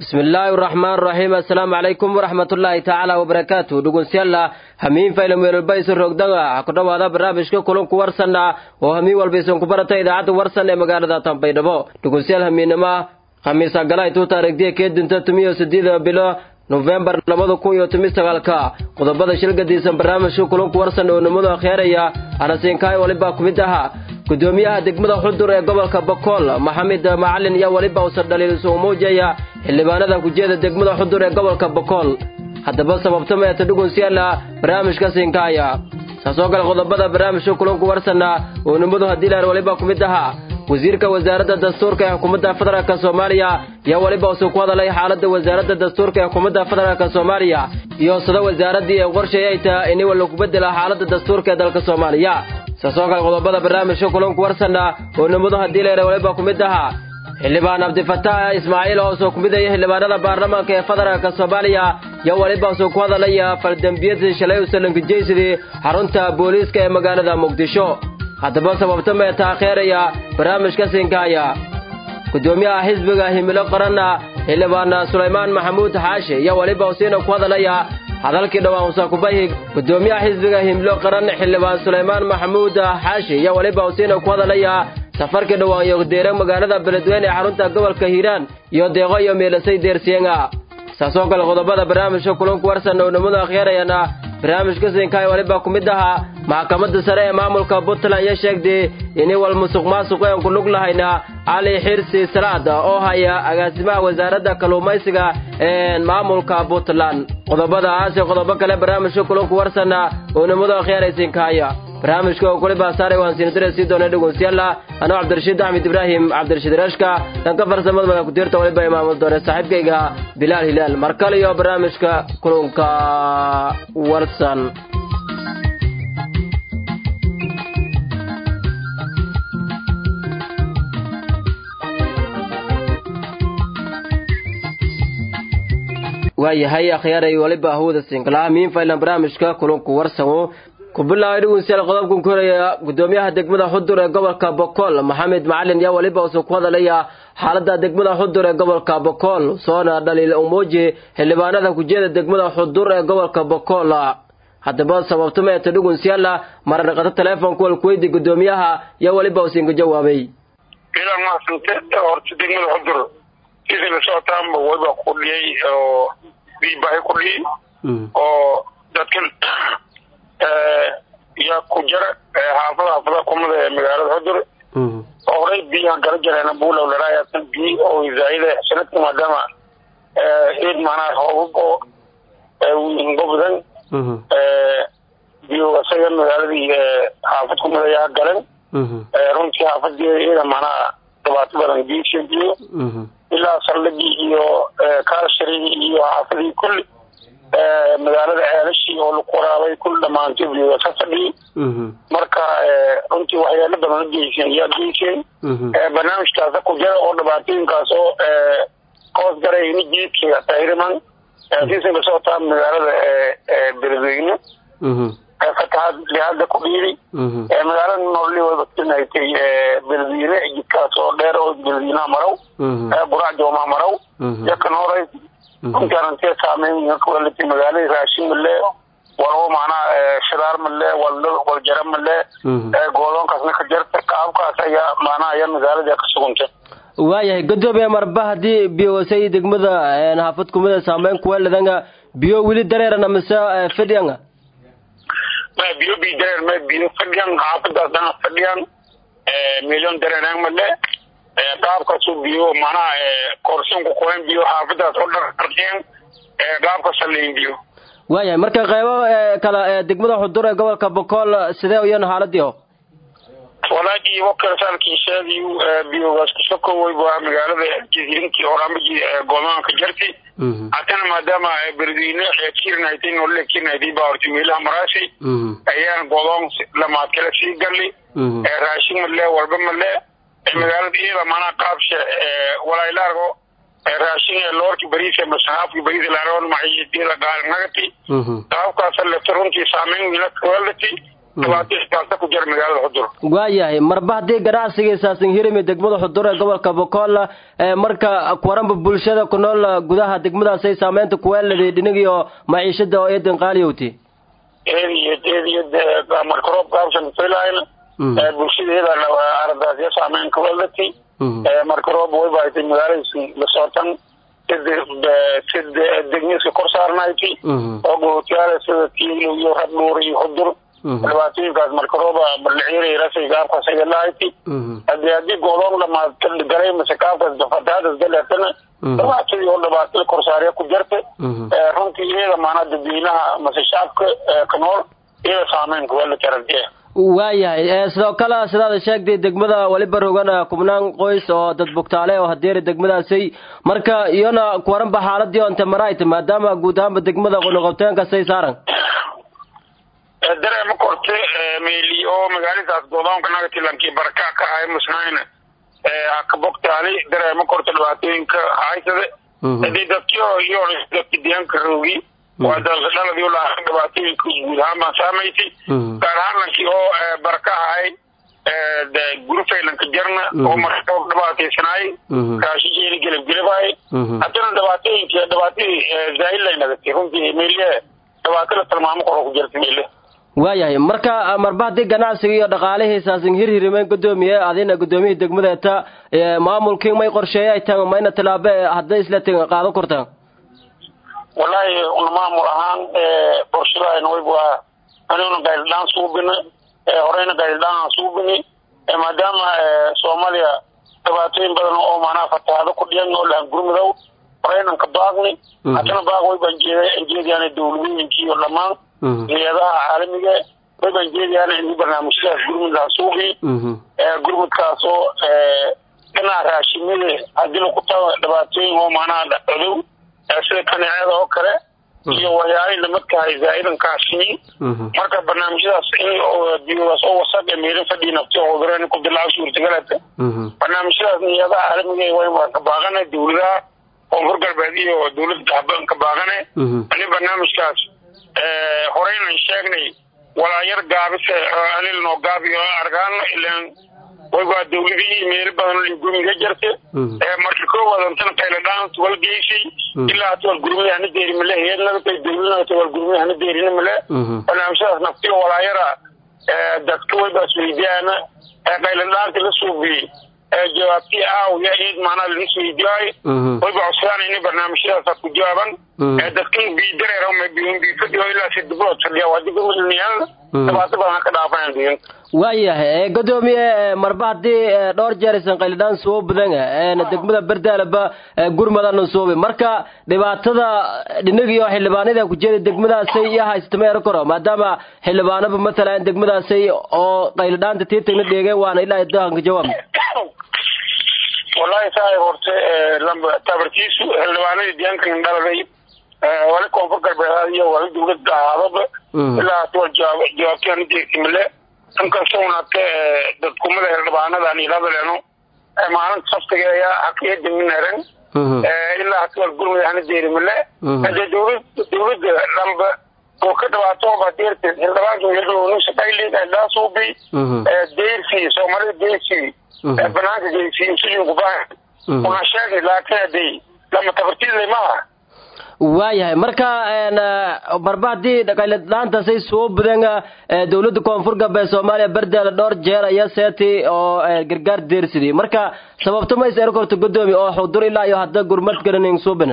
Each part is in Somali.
bismillaahi raxmaan raxiim assalaamu calaykum waraxmatullaahi tacaala wabarakaatu dhegeystayaal hamiin faylam weelba isu rogdanga ku dhowaada barnaamijka kulanku warsanna oo hamiin walba isan ku barata idaacadda warsan ee magaalada tanbaydhabo dhegeystayaal hamiinima khamiisa galay tuu taariikhdiya kee dinta tumiyo sideeda bilo nofembar labada kun iyo toban sagaalka qodobada shilgadiisan barnaamijka kulanku warsan oo nimadu akhyaaraya anasiinkaay waliba ku mid ahaa gudoomiyaha degmada xudur ee gobolka bokool maxamed macalin iyo weliba uusan dhaliiliso muujaya xildhibaanada kujeeda degmada xudur ee gobolka bokool haddaba sababta meeta dhugunsiyaala barnaamijka siinkaaya saasoo kale qodobada barnaamijka kulanku warsanna oo nimadu haddii laar waliba ku mid ahaa wasiirka wasaaradda dastuurka ee xukuumadda federaalk soomaaliya iyo weliba uusuu ku hadalay xaaladda wasaaradda dastuurka ee xukuumadda federaalk soomaaliya iyo sida wasaaraddii ee qorshay ay tahay in lagu bedela xaaladda dastuurka ee dalka soomaaliya saasoo kale qodobada barnaamijka kulanku warsanna oo nimadu haddii leera waliba ku mid ahaa xildhibaan cabdifataax ismaaciil oo soo ku midaya xildhibaanada baarlamaanka ee federaalk soomaaliya iyo weliba usuu ku hadalaya faldembiyadii shalay usalankijeysidi xarunta booliiska ee magaalada muqdisho haddaba sababta mee taakheeraya barnaamijka siinkaaya gudoomiyaha xisbiga himilo qaranna xildhibaan sulaymaan maxamuud xaashi iyo weliba usiina ku hadalaya hadalkii dhowaan usaakubayhi gudoomiyaha xisbiga himilo qaran xildhibaan sulaymaan maxamuud xaashi iyo weliba usiina ku hadalaya safarkii dhowaan iyo deera magaalada beledweyne ee xarunta gobolka hiiraan iyo deeqo iyo meelasay deersiyeenga saasoo kale qodobada barnaamijka kulanku warsan oo nimadu akhyaarayana barnaamijka siinkaay waliba ku mid ahaa maxkamadda sare ee maamulka puntland iyo sheegtay inay wal musuq maasuq een ku lug lahayna cali xirsi salaad oo haya agaasimaha wasaaradda kalluumaysiga ee maamulka puntland qodobadaas iyo qodobo kale barnaamijka kulanku warsanna oo nimadu akhyaaraysiinkaaya barnaamijka oo kuli baasaare waan siinadire sii doona dhegeystayaal anoo cabdirashiid axmed ibraahim cabdirashiid rashka dhanka farsamada madax ku-tiirta waliba imaamul doore saaxiibkayga bilaal hilaal mar kale iyo barnaamijka kulanka warsan waayahay akhyaaray waliba hawada siinkalaha miin faylan barnaamijka kulanku warsan ku bilaabay dhegeystayaal qodobkan ku horaya gudoomiyaha degmada xudur ee gobolka bokool maxamed macalin yaa weliba uusuu ku hadalaya xaaladda degmada xudur ee gobolka bokool soona dhaliil umuuji xildhibaanada kujeeda degmada xudur ee gobolka bokool haddaba sababto meeta dhegeystayaal maradhaqato teleefonka walkuweydi gudoomiyaha yaa weliba uusiinka jawaabay ilan maasante horta degmada xudur sidii la socotaanba wayba ku dhiyay oo biibahay ku dhiyay oo dadkan yaa ku jara xaafada xaafada kumada ee magaalada xudur oo horey biyahan kala jareena buulow laraayasan biyi oo zaayida sanadka maadaama eed macnaha hoobab oo gobodan biyo isaga magaaladii xaafad kumada yaa galan runtii xaafadii iyada macnaha dhibaato badan biisha biyo ilaa saldhigii iyo kaalsharigii iyo xaafadii kulli magaalada ceelashii oo laku waraabay kul dhamaantay biyo ka fadhiyay marka runtii waxyaalo badan u geyseen yaa geyseen barnaamijkaasa ku jira oo dhibaatooyinkaas oo hoos garay ini jiidka tahriman siisan ka socotaa magaalada beledweyne fatahaad lihaada ku dhiiday magaalada nololi wadatinaytay beledweyne jidkaas oo dheer oo beledweynaha marow burac joomaa marow yakan horay runtii saameyn kualati magaalada raashin male walbo macnaha shidaar male waljara male goodoonkaasna ka jarta qaabkaas ayaa macnaha ayaa magaalada ka sugantay waayahay gadoomiye marba haddii biyowasay degmada haafad kumida saameyn kuweeladanga biyo weli dareerana mise fadhiyanga ma biyo bi dareer ma biyo fadhiyan xaafadaas dhan fadhiyan milyon dareerang male qaabkaasu biyo macnaha koorsanku qoyan biyo xaafadaas oo dharqarqeen qaabka saleyn biyo waayahay marka qeybo kale degmada xudur ee gobolka bokool sidee uyan xaaladii o walaagii wakalsaalkii sheegay biyogaas kusokoway waa magaalada jasiirintii oraamiji goomaanka jarti haddana maadaama beledweyne kirnaytay nolole kirnaytay baa horta meelaha maraashay ayaan godoon lamaad kale sii galli raashin male walba male magaalada iyada maanaa qaabsha walailaargo raashin loorki bariisa masahaafki bariisa laargon maciishadiyada gaalanagati qaabkaasa lefta runtii saameyn wiila kawalati dhibaatooyinkaasa ku jira magaalada xudur waayahay marba haddii ganacsigiisaasin hirimi degmada xudur ee gobolka bokool marka kuwaranba bulshada ku nool gudaha degmadaasay saameynta kuweeladi dhinigiyo maciishada oo eedan qaaliyowti eediyad eediyad marka roob kaabsan filayn bulshadeeda aradaasya saameyn kuweelati marka roob way bahatay magaaladiisi lasootan sid degmiska kor saarnayti oo gohotiyaala sida tiilo iyo rabdhuur iyo xudur dhibaatooyinkaas marka rooba balciirasay gaabkaas aga lahayti hadii haddii goodoon dhamaad galay mase kaabkaas fatahadas galeetana dhibaatadii oo dhibaatada korsaarya ku jarta runtii iyada maanaa dadweynaha mase shacabka ka nool iyada saameyn kuwala taradiya waayahay sidoo kale sidaada sheegtay degmada weliba rogan kubnaan qoys oo dad bugtaale oo hadeeri degmadaasay marka iyona kuwaranba xaaladii onte maraayta maadaama guud ahaanba degmada qonoqobteenkasay saaran dareema korte meyli oo magaaladaas goodoonka nagatilankii baraka ka ahay musnayna haka bogtaali dareema korte dhibaatooyinka haysade hadii dadkio iyo dadki deegaanka roogi waa dalsadhaladii ulahaa dhibaatooyinka guud ahaan baan saamaysay gaar ahaan lankii oo baraka ahay gurufaylanka jarna oo marka dhibaataysanaay raashijeeni gelabgelabaay haddana dhibaatooyinka dhibaatadii zaahillay nagatay runtii meyle dhibaatada tilmaamo koro ku jirta meyle waayahay marka marba haddii ganacsiga iyo dhaqaalihiisaasin hirhirimeyn gudoomiye adina gudoomiyihii degmadeeta maamulkii may qorsheeyay tan mayna tilaabe hadday isla tin qaado kortaan wallahi una maamul ahaan qorshadaayna wayb waa aniguna gaydidhaan suubini horeyna gaydidhaan aan suubini maadaama soomaaliya dhibaatooyin badan oo macnaha fatahaado ku dhiyan oo lahan gurmudow horeynan ka baaqni haddana baaq way baan jeediyaan dawladooyinkii iyo dhammaan hay-adaha caalamiga way baan jeediyaan in barnaamijyadaas gurmudhaa suuqi gurmudkaasoo dhinaca raashimada haddii laku tago dhibaatooyin oo macnaha codow sida kaneecada oo kale iyo waxyaalihii lamadkahay zaa'idan kaashiin marka barnaamijyadaas in biyogaas oo wasaq ee meelin fadhii nafti cudureen ku dilaaco suurtagalata barnaamijyadaas niyadaha caalamiga way ka baaqana dawladaha koonfur galbeed iyo dawladda habaan ka baaqane ani barnaamijkaas horeynan sheegnay walaayar gaabise anil noo gaabiyo argaano ilaan waywaa dawladihii meelo badan gumiga jirta marka koowaad antana qayladhaan tuwal geysay ilaa tuwal gurmada hana deeri male heednagatay dawladna tuwal gurmada hana deerina male barnaamijyadaas naftiyo walaayara dadka waybaas weydiyaana qayladhaanti la suubiyey jawaabtii aawiya eed macnaa lanis weydiyaay wayba codsadaan inay barnaamijyadaas ku jawaaban dadkan bidareer bifadhiyo ilaa si diblood fadhiya waa dib umilniyaan dhibaato badan ka dhaafayaan deegaanka waayahay gudoomiye marba haddii dhowr jeer aysan qaylidhaan soo badan degmada berdaalaba gurmadana suubi marka dhibaatada dhinagiyo xildhibaanada ku jeeda degmadaasay iyo haysata ma ero karo maadaama xildhibaanaba matalan degmadaasay oo qaylidhaanta tiitagna dheegeen waana ilaa dahanka jawaab wallahi saa horte tabartiisu xildhibaanadii deegaankan dhaladay wali koonfur galbeed iyo wali dawladda ahaadaba ilaa tuwa jawaabtii hana deegtimale inkastoo unate dadkumada xildhibaanadan iladaleeno maalinta saftiga ayaa hakiyadaminaren ilaa hatuwal gurmada hana deerimale hadee dawlad dawladda dhanba oo ka dhibaatooba deerta xildhibaanka meelshaqaylidaasuubi deyrsi soomaalida deyrsi banaanka geysi sujunkubaha una sheegay laakiin hadee lama tabartiidlay maaha waayahay marka marba haddii qayladhaantaasay soo badan dawladda koonfur galbeed soomaaliya berdaala dhowr jeer ayaa seeti oo gargaar deersidii marka sababto ma is eri korto gudoomi oo xudur ilaa iyo hadda gurmad garanin suubina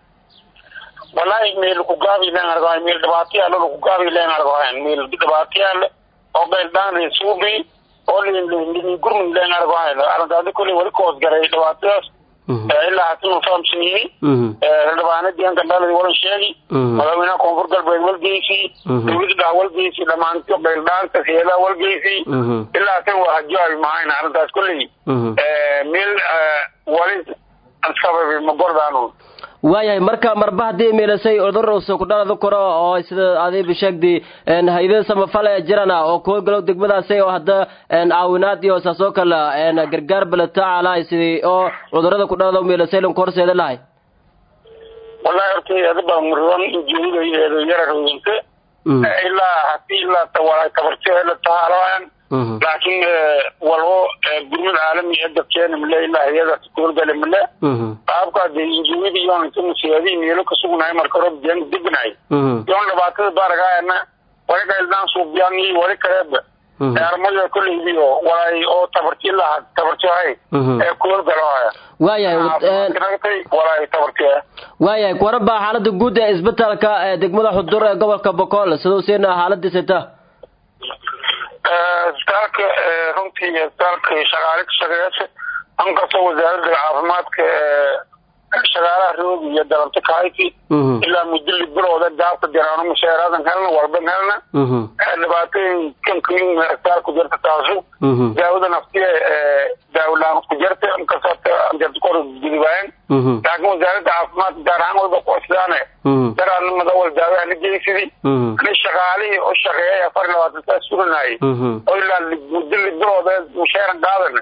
wallahi meel ku gaabi leen argahay meel dhibaatayaal ku gaabi leen argahay meel dhibaatayaal oo qayldhaan suubi oo gurmud leen argahay arrintaasi kulli wali koos garay dhibaatadaas ilaa hatinu fahamsanyihi xildhibaana deegaanka dhaladi walan sheegi madaxweynaha koonfur galbeed walgeysi dawladda dhaha walgeysi dhamaanto qayldhaanta heedaha walgeysi ilaa hatin waa hajaabi mahayna arrintaas kolley meel wali sababi ma gordaanu waayahay marka marba haddii miilasay udursa ku dhalada karo oo sida adiba sheegdi hay-ada samafale jirana oo kuwa galow degmadaasay oo hadda caawinaad iyo saas oo kale gargaar balataacalahay sidii oo cudurada ku dhalada miilasay lanku horseeda lahay wallahi horta adaba murdan ujeedada yara rooginte ilaa hadii ilaa walaa tabartio la tahaaloan laakiin walbo gurmad caalami ee dadkeena male ilaa hay-adaas kuhorgale male qaabka de injimada iyoon inta musiyaadii meelo kasugnahay marka rob deen degnahay iyoon dhibaatada baaragaayana wali gaildaan suubyaan iyo wali kaleeba armada kolleydiyo walay oo tabarti laha tabartihay ee kuhorgaloaya waayahay walay tabartiya waayahay waraba xaalada guud ee isbitaalka ee degmada xudur ee gobolka bokool siduu siina xaaladiisata isbitaalka runtii isbitaalka shaqaale ka shaqeeyasa ankastoo wasaaradda caafimaadka shaqaalaha roog iyo dalanta kahayti ilaa muddo libirooda gaabka jaraano mushaaraadan helna walban helna dhibaatooyin kankamin isbitaalku jirta taasu daawada naftiya daawalaan ku jirta inkastoo jirta kor gudubaayan laakiin wasaaradda caafimaadka gaar ahaan walba kuosidaane daraanimada wal daawaha la geysidi ani shaqaalihii u shaqeeyay afar iyo labaatan saa suganayay oo ilaa muddo libirooda mushaaran qaadan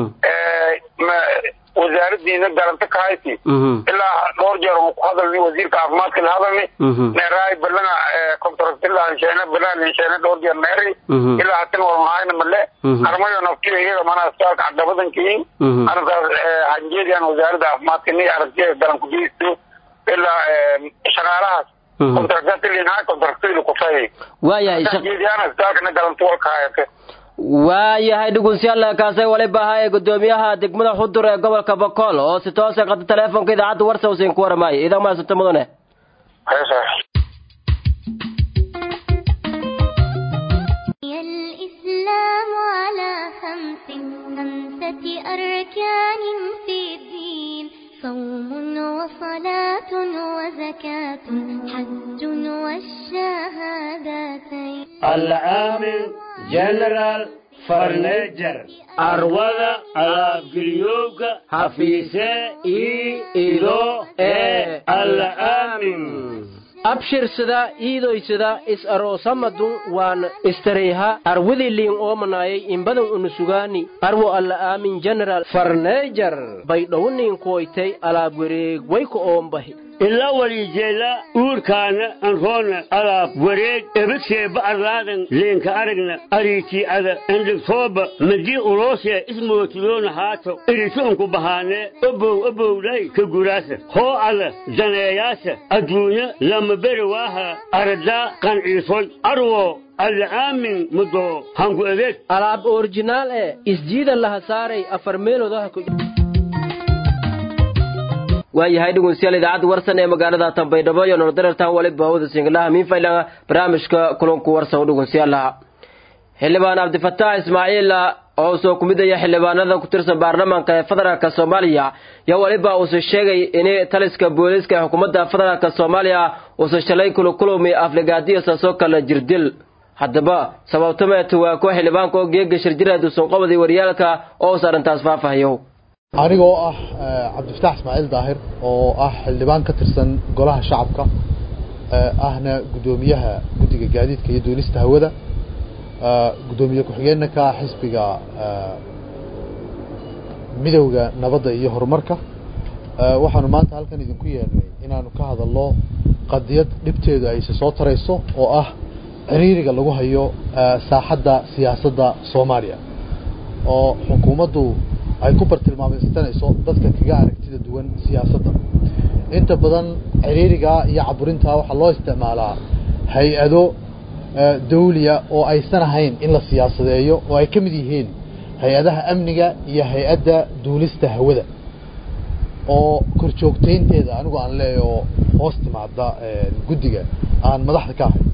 wasaaradiina garanta ka hayti ilaa dhowr jeer ku hadalni wasiirka caafimaadka la hadalni neeraay balana contractila hensheene balan hensheene dhowr jeer neeri ilaa hatin walmahayna male armayo naftiyo iyaga mana isbitaalka cadabadankiin arrintaas hanjeediyan wasaaradda caafimaadka ni aragtiya garan ku geysto ilaa shaqaalahaas contractilinaha contractili kufay waayahay hanjeediyana isbitaalkana garanta walka hayate waayahay dhugunsiyaal kaasay waliba ahaa ee gudoomiyaha degmada xudur ee gobolka bokool oo si toose qata teleefonka idaacadda warsa usiin ku waramaayay idan maasanta mudane الإسلام على خمس خمسة أركان في الدين صوم وصلاة وزكاة حج والشهادتين العامل جنرال فرنيجر arwada alaabgeliyowga hafiise ii ido ee alla aamin abshirsada iidoysada is aroosamadun waan istareyha arwidiliin oomanayay imbadan unusugaani arwo alla aamin general farneejar baydhowniin koytay alaab wareeg wayka oombahi ila walijeela uurkaana anroona alaab wareeg ebadseeba arlaadan leenka aragna ariitii'ada endhigtooba madii uloosee ismootiyoona haato irituunku bahaanee obow obowlay ka guraasa hoo ala daneeyaasa adduunya lama beri waaha aradaa qanciisoy arwo alla aamin mudoo hanku adeeg alaab orijinaal ee isjiida laha saaray afar meelodaha ku waayahay dhegeystayaal idaacadda warsan ee magaalada tanbaydhabo iyo nordarartan waliba hawada singlaha miinfaylaga barnaamijka kulanku warsan u dhegeystayaalaha xildhibaan cabdifataax ismaaciil oo soo kumidaya xildhibaanada ku tirsan baarlamaanka ee federaalka soomaaliya yaa waliba uuse sheegay in taliska booliiska ee xukuumadda federaalka soomaaliya uuse shalay kulakulumi afligaadiyo saasoo kale jirdil haddaba sababtameetu waa kuwa xildhibaanka oo geega shirjiraad uusan qabadii waryaalka oo uus arrintaas faafahayo anigoo ah cabdifataax ismaaciil daahir oo ah xildhibaan ka tirsan golaha shacabka ahna guddoomiyaha guddiga gaadiidka iyo duulista hawada guddoomiye ku-xigeenna ka xisbiga midowda nabadda iyo horumarka waxaanu maanta halkan idinku yeernay inaanu ka hadalno qadiyad dhibteedu ayse soo tarayso oo ah ciriiriga lagu hayo saaxadda siyaasadda soomaaliya oo xukuumaddu ay ku bartilmaameysanayso dadka kaga aragtida duwan siyaasadda inta badan ciriirigaa iyo caburintaa waxaa loo isticmaalaa hay-ado dawliya oo aysan ahayn in la siyaasadeeyo oo ay ka mid yihiin hay-adaha amniga iyo hay-adda duulista hawada oo korjoogtaynteeda anigu aan leeya oo hoos timaada guddiga aan madaxda ka ahay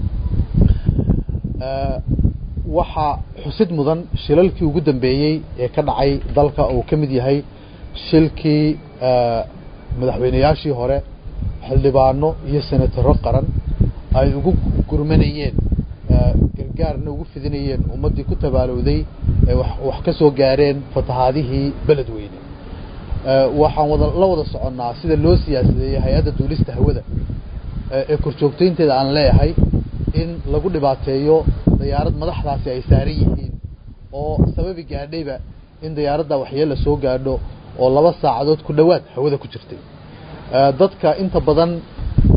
waxaa xusid mudan shilalkii ugu dambeeyey ee ka dhacay dalka uu ka mid yahay shilkii madaxweynayaashii hore xildhibaano iyo senataro qaran ay ugu gurmanayeen gargaarna ugu fidinayeen ummaddii ku tabaalowday ee wax ka soo gaareen fatahaadihii beledweyne waxaan wada la wada soconnaa sida loo siyaasadeeyey hay-adda duulista hawada ee korjoogtaynteeda aan leeyahay in lagu dhibaateeyo dayaarad madaxdaasi ay saaran yihiin oo sababi gaadhayba in dayaaradda waxyeella soo gaadho oo laba saacadood ku dhowaad hawada ku jirtay dadka inta badan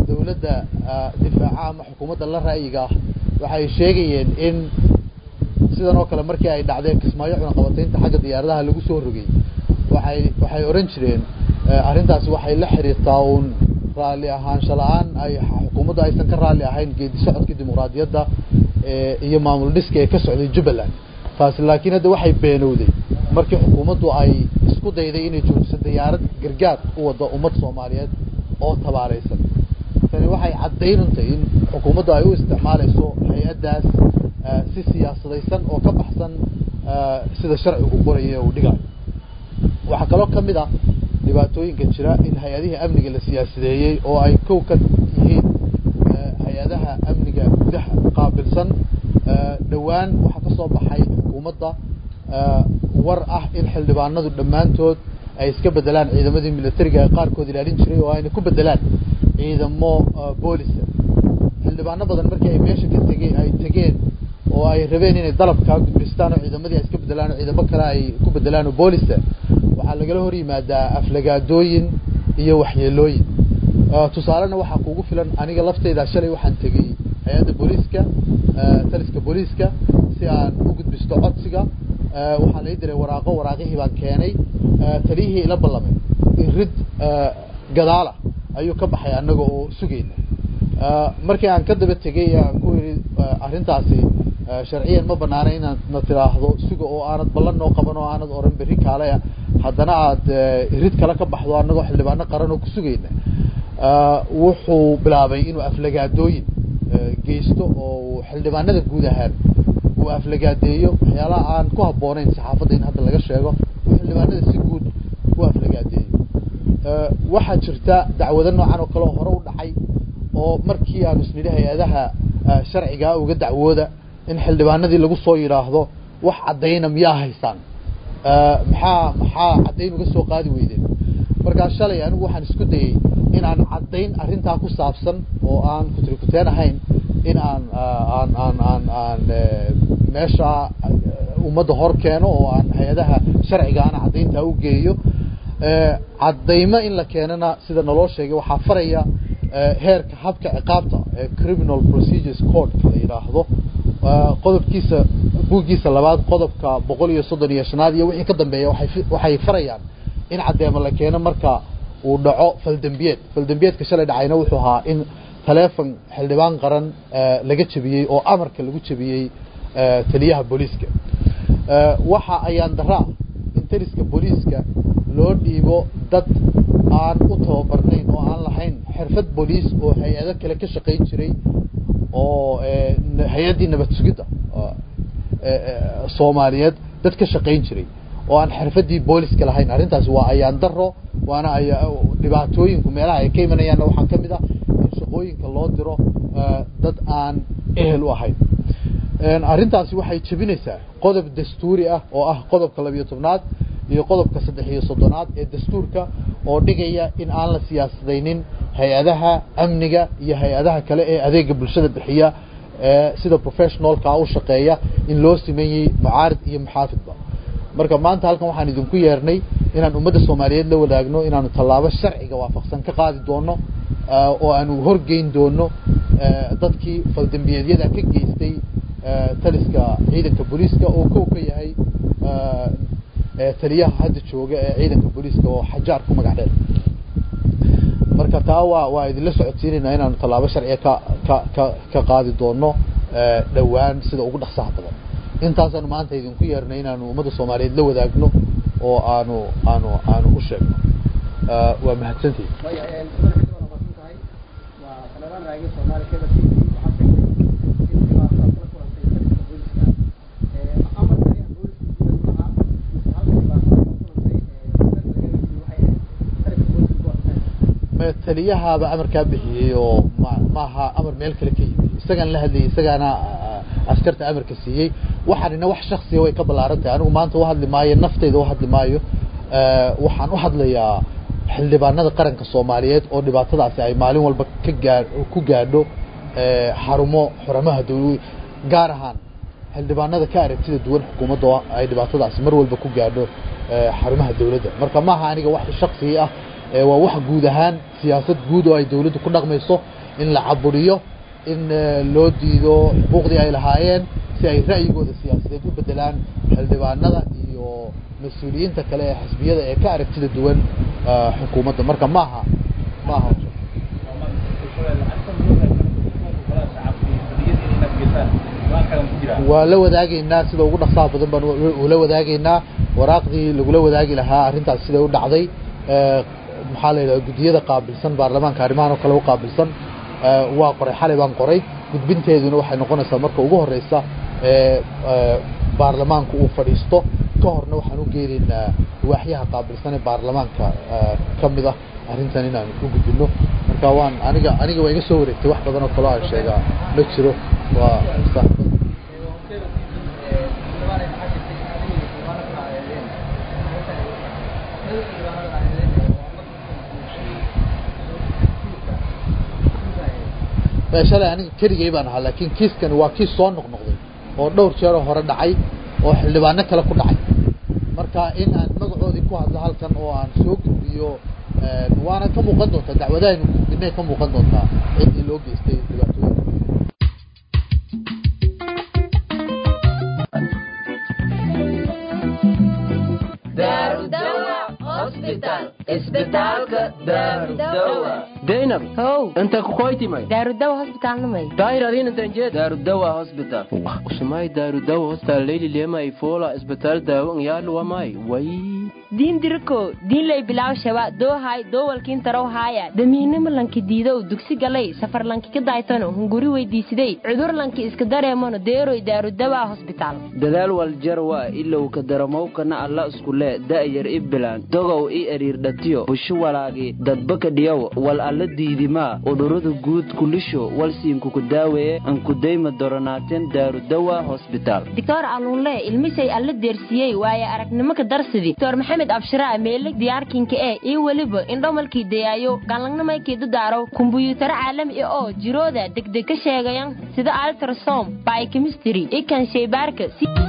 dawladda difaaca ama xukuumadda la ra'yiga ah waxay sheegayeen in sidan oo kale markii ay dhacdeen kismaayo cunaqabataynta xagga diyaaradaha lagu soo rogay waxay waxay odhan jireen arrintaasi waxay la xiriirtaa uun raalli ahaansho la-aan ay xukuumaddu aysan ka raalli ahayn geedi socodkii dimuqraadiyadda iyo maamul dhiska ee ka socday jubbaland taasi laakiin hadda waxay beenowday markii xukuumaddu ay isku dayday inay joojiso diyaarad gargaar u wadda ummad soomaaliyeed oo tabaaraysan tani waxay caddaynantay in xukuumaddu ay u isticmaalayso hay-addaas si siyaasadaysan oo ka baxsan sida sharcigu qoraya uu dhigayo waxaa kaloo ka mid ah dhibaatooyinka jira in hay-adihii amniga la siyaasadeeyey oo ay kow ka yihiin hay-adaha amniga gudaha qaabilsan dhowaan waxaa ka soo baxay xukuumadda war ah in xildhibaanadu dhammaantood ay iska bedelaan ciidamadii militariga ee qaarkood ilaalin jiray oo ayna ku bedelaan ciidamo boolisa xildhibaano badan markii ay meesha ka tegey ay tegeen oo ay rabeen inay dalabkaa gudbistaan oo ciidamadii ay iska bedelaan oo ciidamo kale ay ku bedelaan oo boolisa waxaa lagala hor yimaadaa aflagaadooyin iyo waxyeelooyin tusaalena waxaa kuugu filan aniga lafteyda shalay waxaan tegey hay-adda booliiska taliska booliiska si aan u gudbisto codsiga waxaa lai diray waraaqo waraaqihii baan keenay taliyihii ila ballamay in rid gadaala ayuu ka baxay annaga oo sugayna markii aan ka daba tegey aan ku yidhi arrintaasi sharciyan ma banaana inaad na tiraahdo suga oo aanad ballan noo qaban oo aanad oran berri kaale haddana aad rid kale ka baxdo annagoo xildhibaano qaran oo ku sugayna wuxuu bilaabay inuu aflagaadooyin geysto oo xildhibaanada guud ahaan uu aflagaadeeyo waxyaalaha aan ku habboonayn saxaafadda in hadda laga sheego uu xildhibaanada si guud u aflagaadeeyo waxaa jirta dacwado noocan oo kale oo hore u dhacay oo markii aanu isnidhi hay-adaha sharcigaa uga dacwooda in xildhibaanadii lagu soo yidhaahdo wax caddayna miyaa haysaan maxaa maxaa caddayn uga soo qaadi weydeen markaa shalay anigu waxaan isku dayey in aan caddayn arrintaa ku saabsan oo aan kutrikuteen ahayn in aan aan aan aan aan meesha ummadda hor keeno oo aan hay-adaha sharcigaana caddayntaa u geeyo caddaymo in la keenana sida naloo sheegay waxaa faraya heerka habka ciqaabta ee criminal procedures codeka la yidhaahdo qodobkiisa buuggiisa labaad qodobka boqol iyo soddon iyo shanaad iyo wixii ka dambeeya waay waxay farayaan in caddeemo la keeno marka uu dhaco faldembiyeed faldembiyeedka shalay dhacayna wuxuu ahaa in taleefon xildhibaan qaran laga jebiyey oo amarka lagu jebiyey taliyaha booliiska waxa ayaan daraa in taliska booliiska loo dhiibo dad aan u tababarnayn oo aan lahayn xirfad booliis oo hay-ado kale ka shaqayn jiray oo hay-addii nabad sugidda soomaaliyeed dad ka shaqayn jiray oo aan xirfaddii booliska lahayn arrintaasi waa ayaan daro waana dhibaatooyinku meelaha ay ka imanayaanna waxaa ka mid ah in shaqooyinka loo diro dad aan ehel u ahayn arrintaasi waxay jebinaysaa qodob dastuuri ah oo ah qodobka labiyo tobnaad iyo qodobka saddex iyo soddonaad ee dastuurka oo dhigaya in aan la siyaasadaynin hay-adaha amniga iyo hay-adaha kale ee adeega bulshada bixiya sida professionalka u shaqeeya in loo sameeyey mucaarid iyo muxaafidba marka maanta halkan waxaan idinku yeernay inaan ummadda soomaaliyeed la wadaagno inaanu tallaabo sharciga waafaqsan ka qaadi doono oo aanu horgeyn doono dadkii faldembiyeedyada ka geystay taliska ciidanka booliiska oo kow ka yahay taliyaha hadda jooga ee ciidanka booliiska oo xajaar ku magac dheer marka taa waa waa idinla socodsiinaynaa inaanu tallaabo sharciga ka ka ka ka qaadi doono dhowaan sida ugu dhaqsaha badan intaasaanu maanta idinku yeernay inaanu ummadda soomaaliyeed la wadaagno oo aanu aanu aanu u sheegno waa mahadsantihin taliyahaaba amarkaa bixiyey oo maaha amar meel kale ka yimi isagaan la hadlayay isagaana askarta amarka siiyey waxaanina wax shaksiya way ka ballaaran tahay anigu maanta uhadli maayo nafteyda uhadli maayo waxaan u hadlayaa xildhibaanada qaranka soomaaliyeed oo dhibaatadaasi ay maalin walba ka gaa ku gaadho xarumo xuramaha dawla gaar ahaan xildhibaanada ka aragtida duwan xukuumadda oo ay dhibaatadaasi mar walba ku gaadho xarumaha dawladda marka maaha aniga wax shaksi ah waa wax guud ahaan siyaasad guud oo ay dawladdu ku dhaqmayso in la caburiyo in loo diido xuquuqdii ay lahaayeen si ay ra'yigooda siyaasadeed u bedelaan xildhibaanada iyo mas-uuliyiinta kale ee xisbiyada ee ka aragtida duwan xukuumadda marka maaha maaha waa la wadaagaynaa sida ugu dhaqsaha badan baan ula wadaagaynaa waraaqdii lagula wadaagi lahaa arrintaas siday u dhacday maxaa la yidhaha guddiyada qaabilsan baarlamaanka arrimahan oo kale u qaabilsan waa qoray xalay baan qoray gudbinteeduna waxay noqonaysaa marka ugu horeysa baarlamaanku uu fadhiisto ka horna waxaan u geenaynaa waaxyaha qaabilsan ee baarlamaanka ka mid ah arrintan inaan u gudbino marka waan aniga aniga waa iga soo wareegtay wax badan oo kaloo aan sheegaa ma jiro waa shalay aniga keligay baan ahaa laakiin kiiskani waa kiis soo noqnoqday oo dhowr jeeroo hore dhacay oo xildhibaano kale ku dhacay marka in aan magacoodii ku hadlo halkan oo aan soo gudbiyo waana ka muuqan doontaa dacwadahaynu gudbinay ka muuqan doontaa ciddii loo geystay dhibaatooyinka daynab how inta kukoytimay daarudawa hosbitaalnamay daayradin intanjeed daarudawa hospital usumay daarudawa hospital leyli lemay fola isbitaal daawo ngyaluwamay way diin diriko diinlay bilaaw shaba doohay doowalkiin tarow haaya damiinimo lanki diidow dugsi galay safar lanki ka daaytano hunguri weydiisiday cudur lanki iska dareemano deeroy daarudawa hosbitaal dadaal waljarwa ilow ka daramowkana alla iskule da'yar i bilaan dogow i eriirdhatiyo busho walaagi dadbaka dhiyow wal alla diidimaa udurada guud kulisho walsiinkuku daaweeye ankudayma doronaateen daarudawa hosbitaal doctor aluunle ilmisay alla deersiiyey waaye aragnimo ka darsidi doctor maxamed abshiraa meelig diyaarkinka ee iyo weliba indhomalkii dayaayo galangnamaykii dadaaraw kumbuyuutaro caalami ah oo jirooda degdeg ka sheegayan sida altrasom biochemistry ikan shaybaarka